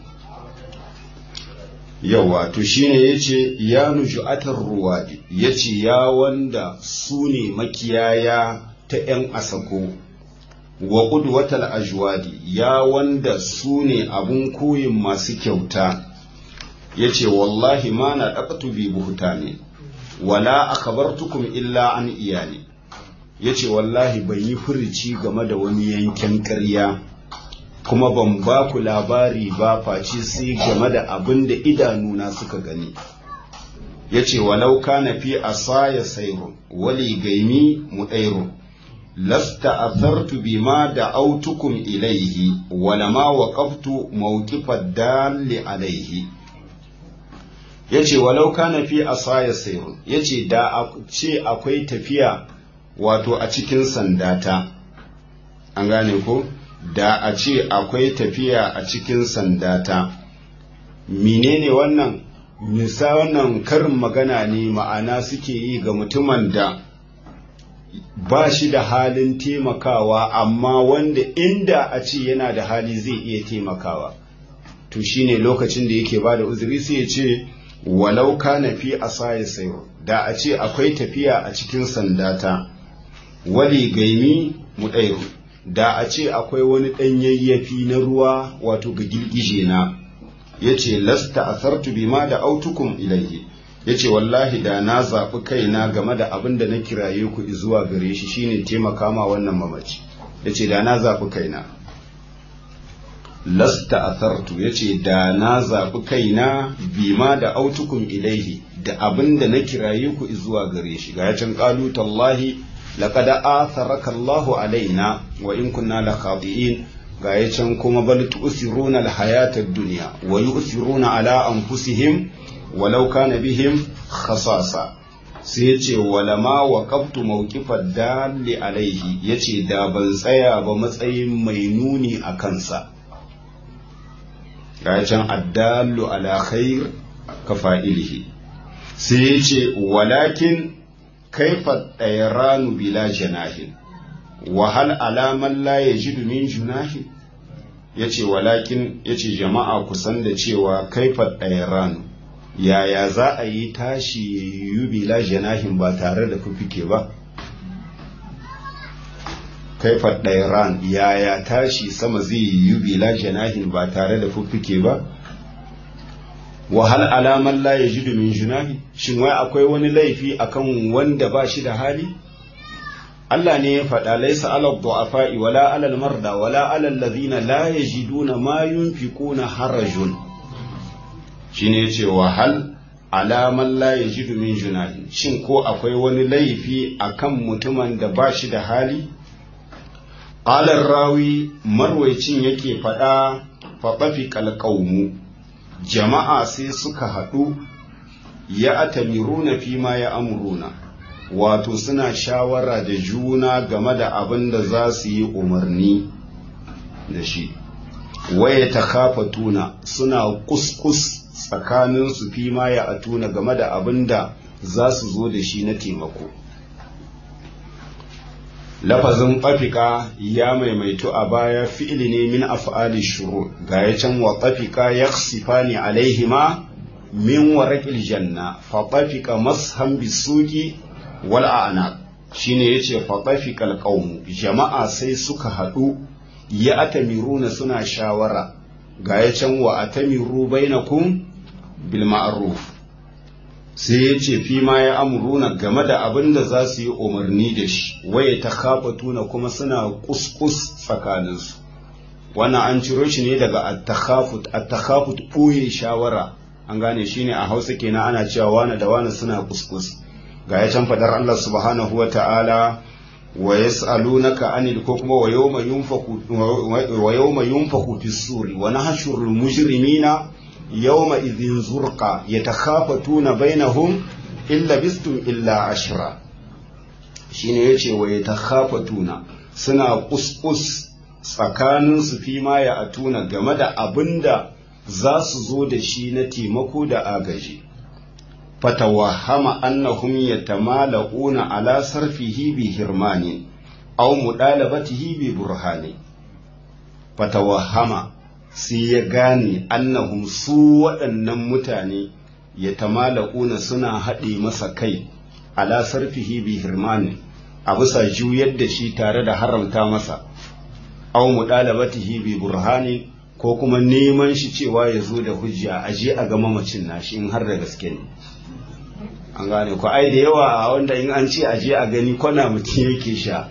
[SPEAKER 1] yawa to shine yace ya nuju'atar ruwadi yace ya wanda su ne makiyaya ta yan asako wa qudwatal ajwadi ya wanda su ne abun koyin masu kyauta yace wallahi ma na daqatu bi buhtani wala akhbartukum illa an iyali yace wallahi ban yi furici game da wani yankin ƙarya kuma ban ba ku labari ba face sai game da abin da idanuna suka gani ya ce walau kana fi asaya sairun wali gaimi muɗairun lasta athartu bima da autukum ilaihi wala ma waqaftu mawqifad dalli alaihi yace walau kana fi asaya sairun yace da ce akwai tafiya wato a cikin sandata an gane ko da a ce akwai tafiya a cikin sandata menene wannan nisa wannan karin magana ne ma'ana suke yi ga mutumin da ba shi da halin taimakawa amma wanda inda a ce yana da hali zai iya taimakawa to shine lokacin da yake ba da uzuri sai ya ce walau kana fi asaya sayo da a ce akwai tafiya a cikin sandata wali gaimi mu ɗairu da a ce akwai wani ɗan yayyafi na ruwa wato ga girgije na ya ce lasta asartu bima da autukum ilaihi ya ce wallahi da na zaɓi kaina game da abin da na kiraye ku zuwa gare shi shine taimaka ma wannan mamaci ya ce da na zaɓi kaina lasta asartu ya ce da na zaɓi kaina bima da autukum ilaihi da abin da na kiraye ku zuwa gare shi ga ya can ƙalu tallahi لقد آثرك الله علينا وإن كنا لخاطئين غاية كما بل تؤثرون الحياة الدنيا ويؤثرون على أنفسهم ولو كان بهم خصاصة سيتي ولما وقفت موقف الدال عليه يتي دا ban tsaya ba matsayin mai nuni a kansa gayacin addallu ala khair ka fa'ilihi sai yace walakin kaifa ɗairanu bila janahin wahal alaman la ya ji min junahin ya ce walakin ya ce jama'a kusan da cewa kaifa ɗairanu yaya za a yi tashi yi bila janahin ba tare da fufike ba kaifa ɗairan yaya tashi sama zai yi bila janahin ba tare da fuffuke ba wahal alaman la ya ji min junahi shin wai akwai wani laifi akan wanda ba shi da hali Allah ne ya faɗa laisa ala du'afa'i wala ala marda wala ala alladhina la yajiduna ma yunfiquna harajun shine yace wahal alaman la yajidu min junahi shin ko akwai wani laifi akan mutumin da ba shi da hali Alar rawi marwaicin yake faɗa faɗafi kalƙaumu jama'a sai suka haɗu ya atamiruna fi ma ya amuruna wato suna shawara da juna game da abin da za su yi umarni da shi waye ta kafa tuna suna kuskus tsakaninsu fi ma ya atuna game da abin da za su zo da shi na taimako lafazin ƙafika ya maimaitu a baya fi'ili ne min af'ali shuru ga ya can wa ƙafika ya sifani alaihima min waraƙil janna fa ƙafika mashan bisuki wal a'naq shine yace fa ƙafika alqawm jama'a sai suka haɗu ya atamiruna suna shawara ga ya can wa atamiru bainakum bil ma'ruf sai ya ce fi ma ya amuruna game da abin da za su yi umarni da shi waye ta tuna kuma suna kuskus tsakaninsu wannan an ciro shi ne daga attakhafut attakhafut ɓoye shawara an gane shi ne a hausa kenan ana cewa wane da wane suna kuskus ga ya can fadar Allah subhanahu wa ta'ala wa yas'alunaka anil ko kuma wa yawma yunfaku wa yawma yunfaku fis suri wa nahshurul mujrimina yawma idhin zurqa yatakhafatuna bainahum illa bistum illa ashra shine yace wa yatakhafatuna suna kuskus tsakanin su fi ma ya atuna game da abinda za su zo da shi na taimako da agaji fatawahama annahum yatamala'una ala sarfihi bi hirmani aw mudalabatihi bi burhani fatawahama sai ya gane annahum su waɗannan mutane ya tamala'una suna haɗe masa kai ala sarfihi bi hirmani a bisa juyar da shi tare da haramta masa aw mudalabatihi bi burhani ko kuma neman shi cewa ya zo da hujja a je a ga mamacin nashi in har da gaske ne an gane ko ai da yawa a wanda in an ce a je a gani kwana mutum yake sha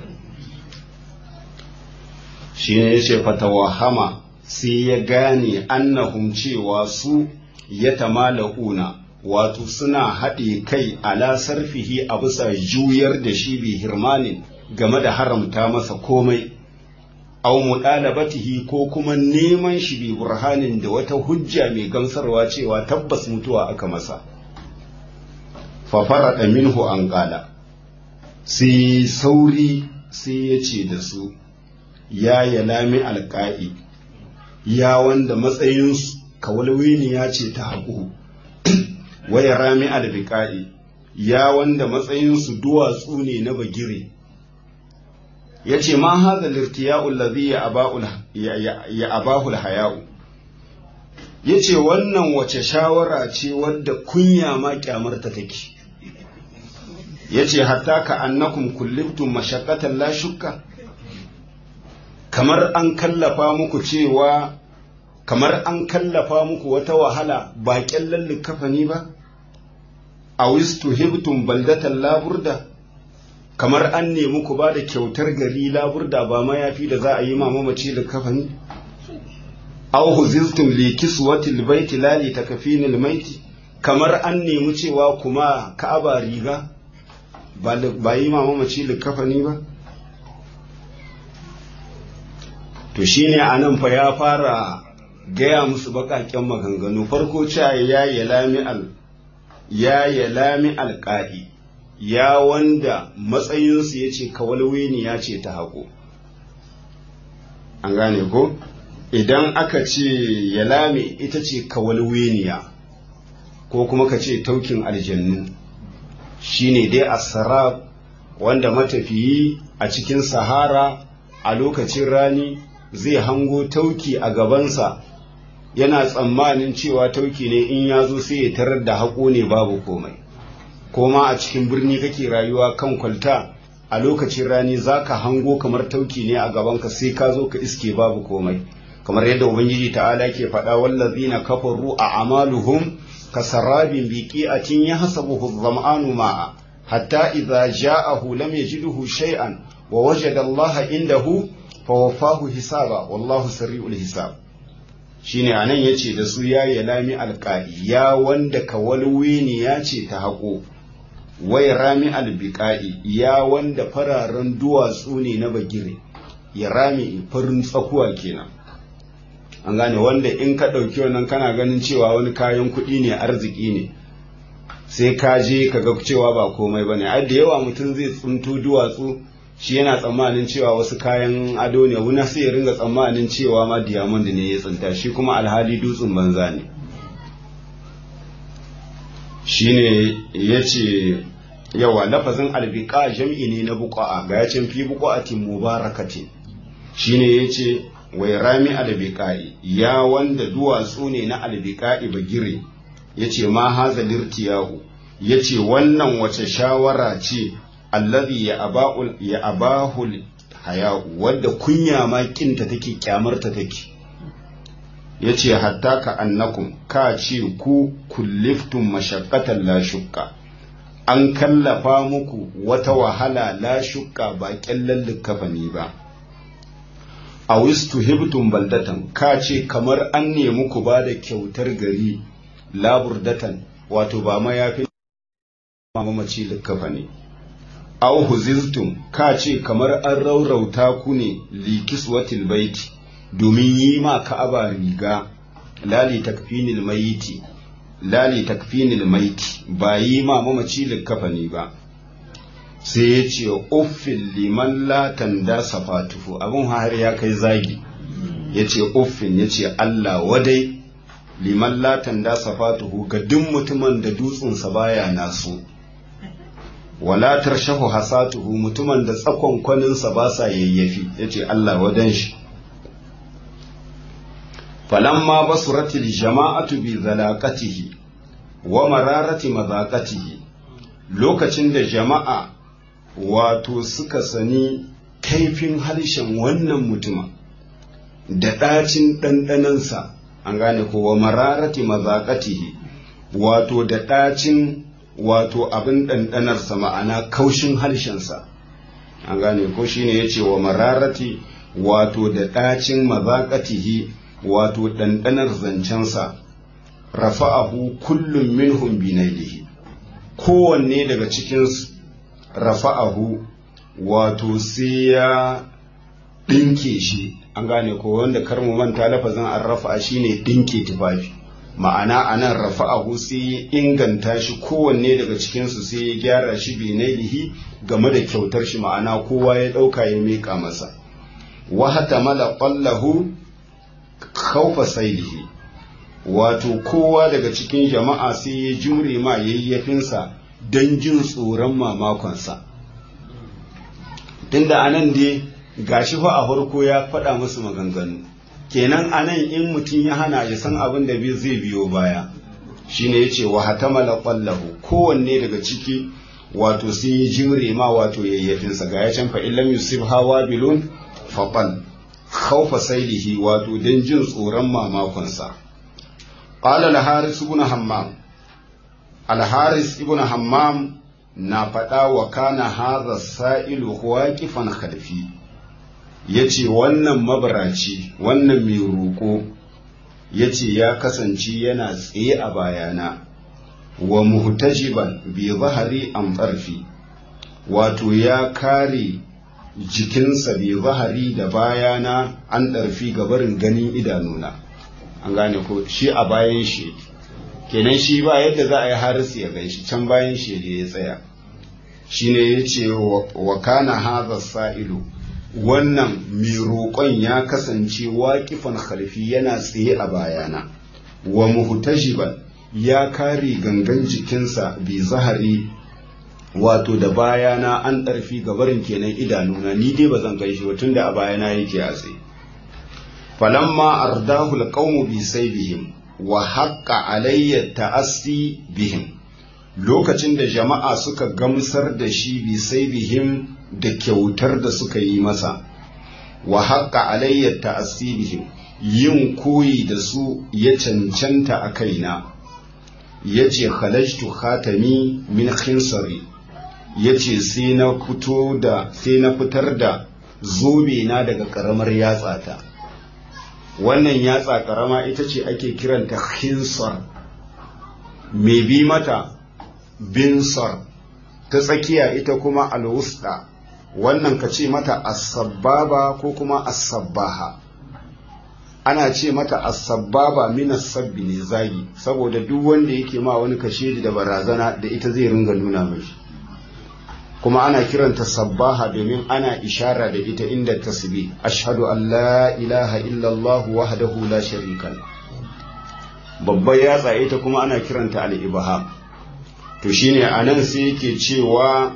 [SPEAKER 1] shi ne ya ce fatawahama sai ya gane annahum cewa su ya tamala'una wato suna haɗe kai ala sarfihi a bisa juyar da shi bi hirmanin game da haramta masa komai aw mudalabatihi ko kuma neman shi bi burhanin da wata hujja mai gamsarwa cewa tabbas mutuwa aka masa fa farada minhu an qala sai sauri sai ya ce da su ya yalami alƙa'i ya wanda matsayinsu kawalwini ya ce ta haƙu waya rami albiƙa'i ya wanda matsayinsu duwatsu ne na bagire ya ce ma haza lirtiya'ul ladhi ya abahul haya'u ya ce wannan wace shawara ce wadda kunya ma kyamarta take ya ce hatta ka annakum kullibtum mashaqqatan la shukka kamar an kallafa muku cewa kamar an kallafa muku wata wahala ba kyallan likafani ba a wistu hibtum baldatan laburda kamar an nemi ku ba da kyautar gari laburda ba mayafi da za a yi mamaci likafani aw huziltum li kiswatil baiti la li takfinil maiti kamar an nemi cewa kuma ka'aba riga ba yi mamaci likafani ba to shine anan fa ya fara gaya musu baƙaƙen maganganu farko cewa ya yi lami al ya yi lami alƙa'i ya wanda matsayinsu ya ce kawalweni ya ce ta haƙo an gane ko idan aka ce ya lami ita ce kawalweniya ko kuma ka ce taukin aljannu shine dai asarab wanda matafiyi a cikin sahara a lokacin rani zai hango tauki a gabansa yana tsammanin cewa tauki ne in ya zo sai ya tarar da haƙo ne babu komai ko ma a cikin birni kake rayuwa kan kwalta a lokacin rani za ka hango kamar tauki ne a gabanka sai ka zo ka iske babu komai kamar yadda ubangiji ta'ala ke faɗa wallazina kafaru a amaluhum kasarabin biqi'atin yahsabuhu adh-dhama'anu ma'a hatta idza ja'ahu lam yajidhu shay'an wa wajada Allah indahu fawaffahu hisaba wallahu sari'ul hisab shine anan yace da su ya yalami alqa'i ya wanda kawalwini ya ce ta haƙo wai rami albiqa'i ya wanda fararen duwatsu ne na bagire ya rami farin tsakuwa kenan an gane wanda in ka ɗauki wannan kana ganin cewa wani kayan kuɗi ne arziki ne sai ka je ka ga cewa ba komai ba ne ai da yawa mutum zai tsunto duwatsu shi yana tsammanin cewa wasu kayan ado ne wuna sai ya ringa tsammanin cewa ma diamond ne ya tsinta shi kuma alhali dutsen banza ne shine ya ce yawa lafazin albiqa jam'i ne na buqa'a ga yacin fi buqa'atin mubarakatin shine yace wai rami albiqa'i ya wanda duwatsu ne na albiqa'i bagire yace ma haza lirtiyahu yace wannan wace shawara ce allazi ya aba'ul ya abahul haya'u wadda kunya ma kinta take kyamarta take yace hatta ka annakum ka ce ku kulliftum mashaqqatan la shukka an kallafa muku wata wahala la shukka ba kyallan likafani ba a wistu hibtum baldatan ka ce kamar an nemi ku ba da kyautar gari laburdatan wato ba mayafin mamaci likafani aw huziztum ka ce kamar an raurauta ku ne likiswatil baiti domin yi ma ka'aba riga lali takfinil mayiti lali takfinil maiti ba yi ma mamaci likafani ba sai ya ce uffin liman latan da safatuhu abin har ya kai zagi ya ce uffin ya ce Allah wadai liman latan da safatuhu ga duk mutumin da dutsensa baya naso wala tarshahu hasatuhu mutumin da tsakon kwaninsa ba sa yayyafi ya ce Allah wadan shi falamma basuratil jama'atu bi zalaqatihi wa mararati mazaqatihi lokacin da jama'a wato suka sani kaifin harshen wannan mutuma da ɗacin ɗanɗanansa an gane ko wa mararati mazaqatihi wato da ɗacin wato abin ɗanɗanarsa ma'ana kaushin harshensa an gane ko shine yace wa mararati wato da ɗacin mazaqatihi wato ɗanɗanar zancensa rafa'ahu kullum minhum binailihi kowanne daga cikin rafa'ahu wato sai ya ɗinke shi an gane ko wanda kar mu manta lafazin an rafa'a shine ɗinke tufafi ma'ana anan rafa'ahu sai ya inganta shi kowanne daga cikinsu sai ya gyara shi binailihi game da kyautar shi ma'ana kowa ya ɗauka ya miƙa masa wa hatamala qallahu khawfa sailihi wato kowa daga cikin jama'a sai ya jure ma yayyafinsa don jin tsoron mamakonsa tunda anan dai gashi fa a farko ya faɗa musu maganganu kenan anan in mutum ya hana ya san abin da zai biyo baya shine yace wa hatamala qallahu kowanne daga ciki wato sai ya jure ma wato yayyafinsa ga ya can fa illam yusib hawa bilun faqal khawfa sailihi wato don jin tsoron mamakonsa قال الحارث بن حمام الحارث ابن حمام na faɗa wa kana haza sa'ilu waƙifan khalfi ya ce wannan mabaraci wannan mai roƙo ya ce ya kasance yana tsaye a bayana wa muhtajiban bi zahari an tsarfi wato ya kare jikinsa bi zahari da bayana an ɗarfi gabarin ganin idanuna an gane ko shi a bayan shi kenan shi ba yadda za a yi harisu ya gan shi can bayan shi ya tsaya shi ne ya ce wa kana haza sa'ilu wannan mai roƙon ya kasance waƙifan khalfi yana tsaye a bayana wa muhtajiban ya kare gangan jikinsa bi zahari wato da bayana an ɗarfi gabarin kenan idanuna ni dai ba zan gan shi ba tunda a bayana yake a tsaye falamma ardahu alqawmu bi saybihim wa haqqa alayya ta'assi bihim lokacin da jama'a suka gamsar da shi bi saybihim da kyautar da suka yi masa wa haƙƙa alayyar ta'asibihim yin koyi da su ya cancanta a kaina ya ce halashtu khatami min khinsari ya ce sai na fito da sai na fitar da zobe na daga ƙaramar yatsata wannan yatsa ƙarama ita ce ake kiranta khinsar mai bi mata binsar ta tsakiya ita kuma alwusta wannan ka ce mata asabbaba ko kuma asabbaha ana ce mata asabbaba min sabbi ne zagi saboda duk wanda yake ma wani kashe da barazana da ita zai ringa nuna mashi kuma ana kiranta sabbaha domin ana ishara da ita inda tasbih ashhadu an la ilaha illallah wahdahu la sharika babbar yatsa ita kuma ana kiranta al-ibham to shine anan sai yake cewa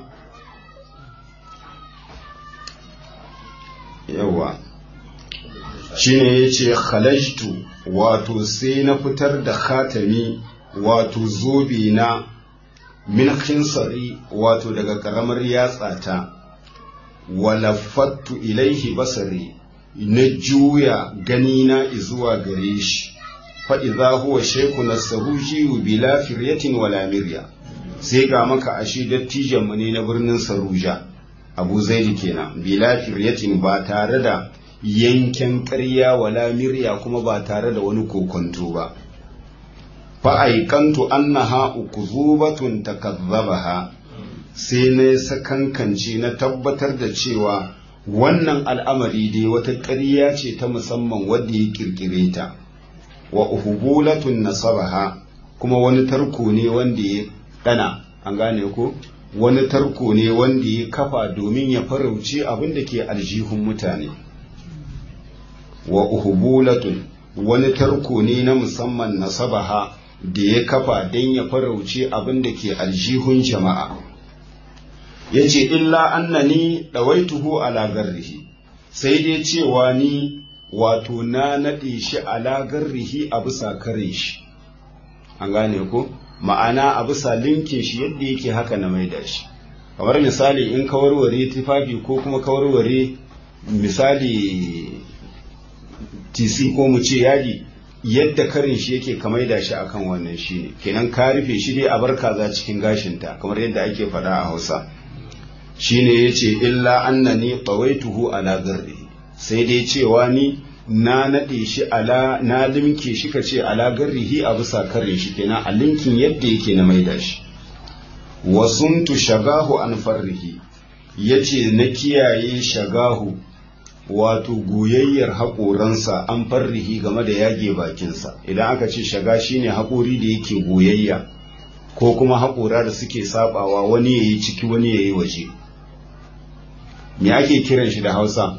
[SPEAKER 1] yawa shine yace khalajtu wato sai na fitar da khatami wato zobe na min khinsari wato daga karamar yatsata walafattu ilaihi basari na juya ganina zuwa gare shi fa idza huwa shaykhun saruji bila firyatin wala mirya sai ga maka ashe dattijan mu ne na birnin saruja abu zaidi kenan bila firyatin ba tare da yanken ƙarya wala mirya kuma ba tare da wani kokonto ba fa'aikantu annaha ukuzubatun takazzabaha sai na sakankance na tabbatar da cewa wannan al'amari dai wata ƙarya ce ta musamman wadda ya ƙirƙire ta wa uhubulatun nasabaha kuma wani tarko ne wanda ya ɗana an gane ko wani tarko ne wanda ya kafa domin ya farauce abin da ke aljihun mutane wa uhubulatun wani tarko ne na musamman nasabaha da ya kafa don ya farauce abin da ke aljihun jama'a ya ce illa annani ɗawaituhu ala garrihi sai dai cewa ni wato na naɗe shi ala garrihi a bisa kare shi an gane ko ma'ana a bisa linkin shi yadda yake haka na maida shi kamar misali in ka warware tufafi ko kuma ka warware misali tc ko mu ce yadi yadda karin shi yake ka maida shi akan wannan shi ne kenan ka rufe shi dai a bar kaza cikin gashinta kamar yadda ake faɗa a hausa shine yace illa annani tawaituhu ala garri sai dai cewa ni na nade shi ala na limke shi kace ala garrihi a bisa kare shi kenan a linkin yadda yake na maida shi wasuntu shagahu an farrihi yace na kiyaye shagahu wato goyayyar haƙoransa an farrihi game da yage bakinsa idan aka ce shaga shine haƙori da yake goyayya ko kuma haƙora da suke sabawa wani yayi ciki wani yayi waje me ake kiran shi da hausa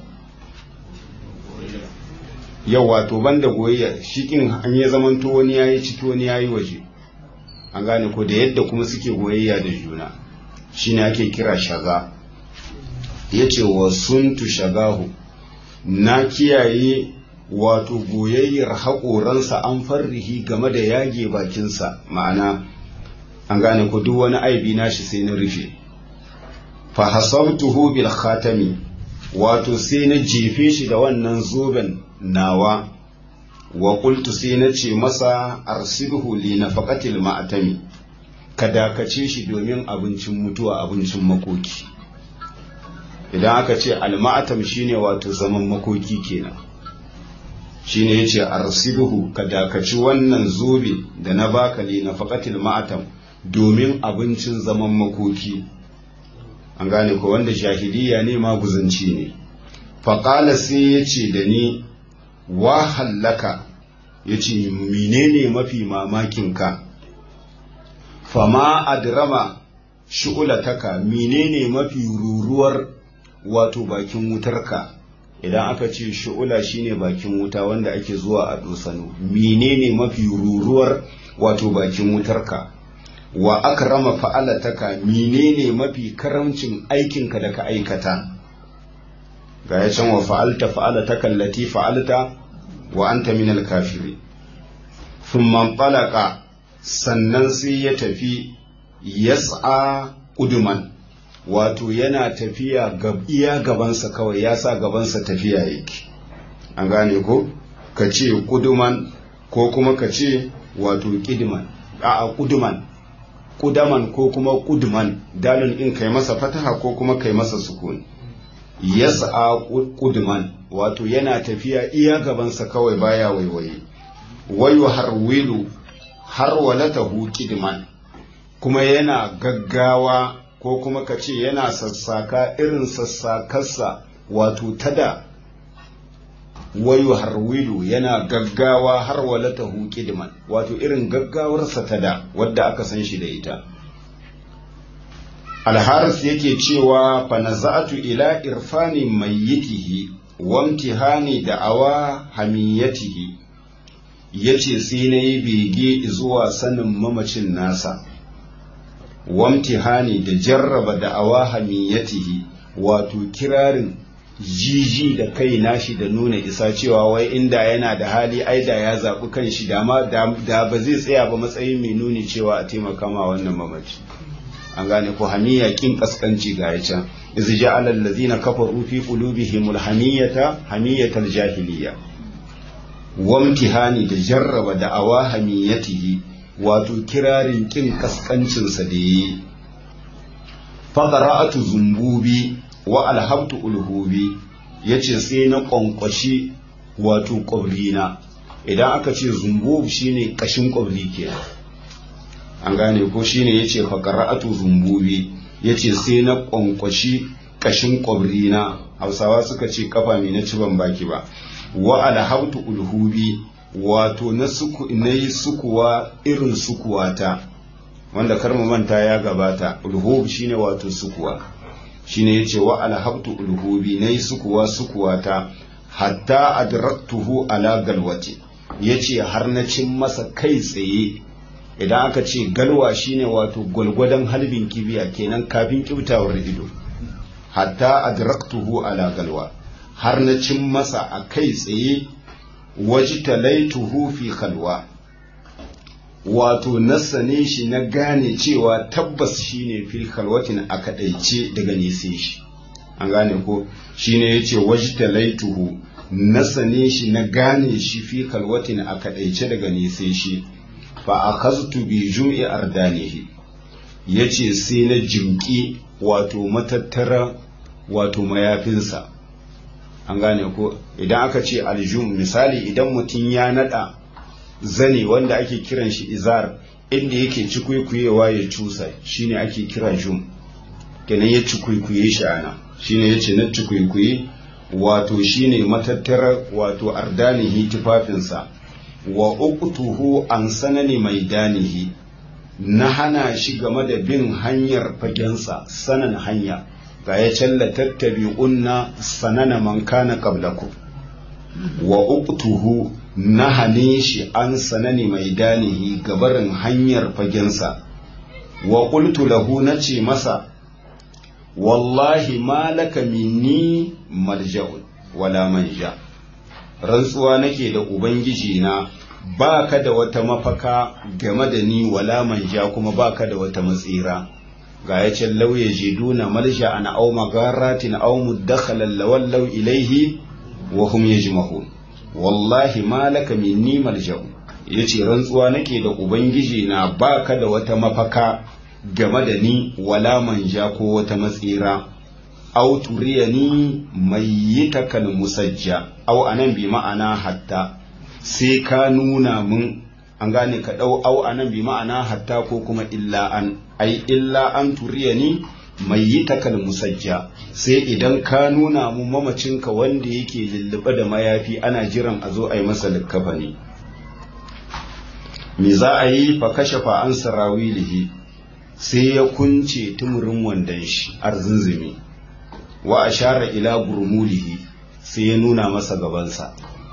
[SPEAKER 1] yau wato banda goyayya shikin an ya zamanto wani yayi ciki wani yayi waje an gane ko da yadda kuma suke goyayya da juna shine ake kira shaga yace wa suntu shagahu na kiyaye wato goyayyar haƙoransa an farrihi game da yage bakinsa ma'ana an gane ko duk wani aibi nashi sai na rufe fa hasabtuhu bil khatami wato sai na jefe shi da wannan zoben nawa wa qultu sai na ce masa arsilhu li nafaqatil ma'tami ka dakace shi domin abincin mutuwa abincin makoki idan aka ce al-ma'tam shine wato zaman makoki kenan shine yace arsilhu ka dakaci wannan zobe da na baka li nafaqatil ma'tam domin abincin zaman makoki an gane ko wanda jahiliya ne maguzanci ne faƙala sai ya ce da ni wa hallaka ya ce menene mafi mamakinka fama adrama shu'ulataka menene mafi ruruwar wato bakin wutarka idan aka ce shu'ula shine bakin wuta wanda ake zuwa a dosano menene mafi ruruwar wato bakin wutarka wa akrama fa'alataka menene mafi karamcin aikinka da ka aikata ga ya can wa fa'alta fa'alataka allati fa'alta wa anta min al-kafiri thumma talaqa sannan sai ya tafi yas'a uduman wato yana tafiya gab iya gabansa kawai ya sa gabansa tafiya yake an gane ko ka ce kuduman ko kuma ka ce wato kidiman a kuduman kudaman ko kuma kuduman dalin in kai masa fataha ko kuma kai masa sukun yas'a kuduman wato yana tafiya iya gabansa kawai baya waiwaye wayu harwilu har walatahu kidman kuma yana gaggawa ko kuma ka ce yana sassaka irin sassakarsa wato tada wayu harwilu yana gaggawa har walatahu kidman wato irin gaggawarsa tada wadda aka san shi da ita alharis yake cewa fa naza'atu ila irfani mayyitihi wa imtihani da'awa hamiyatihi yace sai na yi bege zuwa sanin mamacin nasa wa imtihani da jarraba da'awa hamiyatihi wato kirarin jiji da kai nashi da nuna isa cewa wai inda yana da hali ai da ya zaɓi kan shi da ba zai tsaya ba matsayin mai nuni cewa a taimaka ma wannan mamaci an gane ko hamiya kin kaskanci ga ya can iz ja'ala allazina kafaru fi qulubihim alhamiyata hamiyatal jahiliya wa imtihani da jarraba da awa hamiyatihi wato kirarin kin kaskancin sa da yi fa qara'atu zumbubi wa alhabtu ulhubi yace sai na kwankwashi wato kwabrina idan aka ce zumbub shine kashin kwabri kenan an gane ko shine yace fa qara'atu zumbubi yace sai na kwankwashi kashin kwabrina Hausawa suka ce kafa mai na ci ban baki ba wa alhabtu ulhubi wato na suku nayi sukuwa irin sukuwata wanda kar mu manta ya gabata ulhub shine wato sukuwa shine yace wa alhabtu ulhubi nayi sukuwa sukuwata hatta adraktuhu ala galwati yace har na cin masa kai tsaye idan aka ce galwa shine wato gwalgwadon halbin kibiya kenan kafin kyautawar ido hatta adraktuhu ala galwa har na cin masa a kai tsaye wajtalaituhu fi khalwa wato na sane shi na gane cewa tabbas shine fil khalwatin a kadaice daga nese shi an gane ko shine yace wajtalaituhu na sane shi na gane shi fi khalwatin a kadaice daga nese shi fa akhaztu bi jum'i ardanihi yace sai na jimki wato matattara wato mayafinsa an gane ko idan aka ce aljum misali idan mutum ya nada zane wanda ake kiran shi izar inda yake cikwikuyewa ya cusa shine ake kira jum kenan ya cikwikuye shi ana shine yace na cikwikuye wato shine matattara wato ardanihi tufafinsa wa uqtuhu an sanani maidanihi na hana shi game da bin hanyar fagensa sanan hanya ga ya challa tattabi'unna sanana man kana qablakum wa uqtuhu na hane shi an sanani maidanihi gabarin hanyar fagensa wa qultu lahu nace masa wallahi malaka minni malja'un wala manja rantsuwa nake da ubangiji na ba ka da wata mafaka game da ni wala manja kuma ba ka da wata matsira ga ya ce lauye jiduna malja ana au magaratin au muddakhalan lawallau ilaihi wa hum yajmahun wallahi malaka minni malja'u yace rantsuwa nake da ubangiji na ba ka da wata mafaka game da ni wala manja ko wata matsira au turiyani mayyitakal musajja au anan bi ma'ana hatta sai ka nuna mun an gane ka ɗau au anan bi ma'ana hatta ko kuma illa an ai illa an turiyani mayyitakal musajja sai idan ka nuna mun mamacinka wanda yake lullube da mayafi ana jiran a zo a yi masa likkafani me za a yi fa kashafa an sarawilihi sai ya kunce tumurin wandon shi arzunzumi wa ashara ila gurmulihi sai ya nuna masa gabansa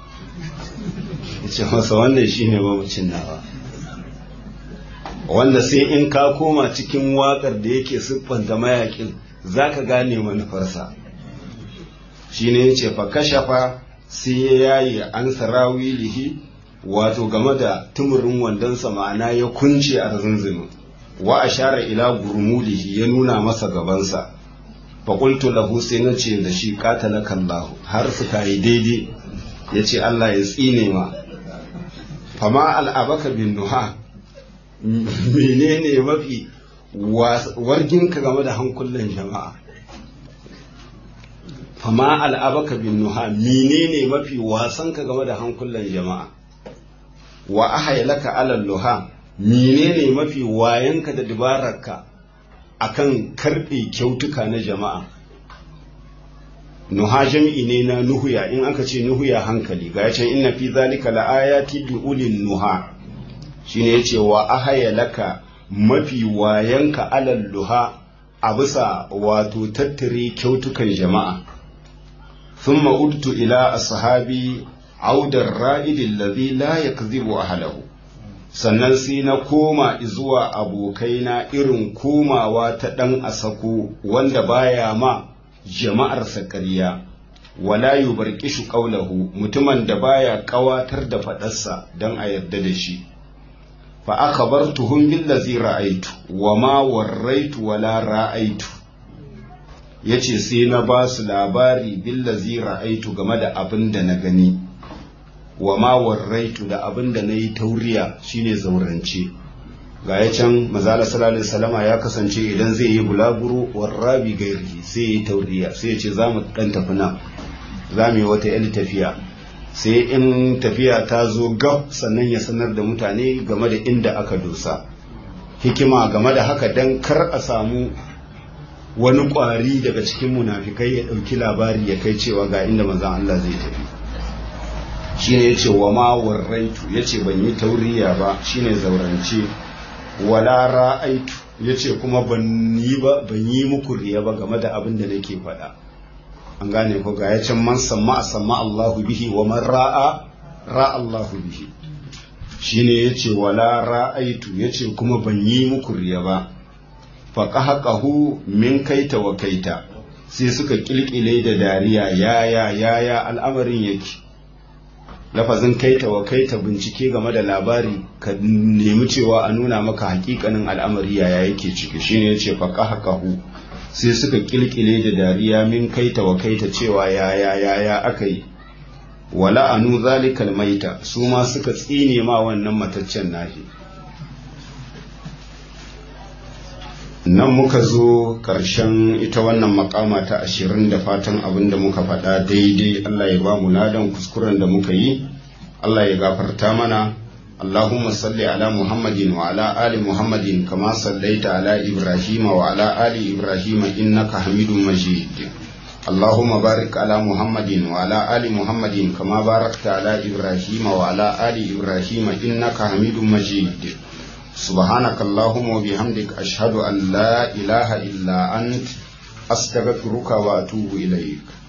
[SPEAKER 1] ce masa wannan shine mamacin nawa wanda sai in ka koma cikin wakar da yake siffanta mayakin zaka gane manufarsa shine yace fa kashafa sai ya yayi an sarawilihi wato game da tumurin wandonsa ma'ana ya kunce a zunzunu wa ashara ila gurmulihi ya nuna masa gabansa faƙultu lahu sai na ce da shi qatalaka Allah har suka yi daidai ya ce Allah ya tsine ma fama al'abaka bin nuha menene mafi warginka game da hankulan jama'a fama al'abaka bin nuha menene mafi wasanka game da hankulan jama'a wa ahaylaka alal luha menene mafi wayanka da dabararka akan karbe kyautuka na jama'a nuha jami'i ne na nuhuya in aka ce nuhuya hankali ga yacan inna fi zalika la'ayati li ulin nuha shine yace wa ahaylaka mafi wayanka alal luha a bisa wato tattare kyautukan jama'a ثم عدت إلى أصحابي عود الرائد الذي لا يكذب أهله sannan sai na koma zuwa abokaina irin komawa ta ɗan asako wanda baya ma jama'arsa ƙarya wala yubarkishu qawlahu mutumin da baya ƙawatar da faɗarsa don a yarda da shi fa akhbartuhum billazi ra'aytu wa ma warraitu wala ra'aytu ya ce sai na ba su labari billazi ra'aitu game da abin da na gani wa ma warraitu da abin da na yi tauriya shine zaurance ga ya can mazala salalin salama ya kasance idan zai yi bulaguro warrabi gairi sai ya yi tauriya sai ya ce za mu ɗan tafi nan za mu yi wata yan tafiya sai in tafiya ta zo gab sannan ya sanar da mutane game da inda aka dosa hikima game da haka don kar a samu wani ƙwari daga cikin munafikai ya ɗauki labari ya kai cewa ga inda manzan Allah zai tafi shi ne ya ce wa ma warraitu ya ce ban yi tauriya ba shi ne zaurance wala ra'aitu ya ce kuma ban yi ba ban yi muku riya ba game da abin da nake faɗa an gane ko ga ya can man samma a samma Allahu bihi wa man ra'a ra'a Allahu bihi shi ne ya ce wala ra'aitu ya ce kuma ban yi muku riya ba faƙahaƙahu min kaita wa kaita sai suka ƙilƙile da dariya yaya yaya al'amarin yake lafazin kaita wa kaita bincike game da labari ka nemi cewa a nuna maka hakikanin al'amari yaya yake ciki shine yace faƙahaƙahu sai suka ƙilƙile da dariya min kaita wa kaita cewa yaya yaya aka yi wala anu zalikal maita su ma suka tsine ma wannan mataccen nahi nan muka zo ƙarshen ita wannan makama ta ashirin da fatan abin da muka faɗa daidai Allah ya ba mu ladan kuskuren da muka yi Allah ya gafarta mana Allahumma salli ala Muhammadin wa ala ali Muhammadin kama sallaita ala Ibrahim wa ala ali Ibrahim innaka Hamidum Majid Allahumma barik ala Muhammadin wa ala ali Muhammadin kama barakta ala Ibrahim wa ala ali Ibrahim innaka Hamidum Majid سبحانك اللهم وبحمدك أشهد أن لا إله إلا أنت أستغفرك وأتوب إليك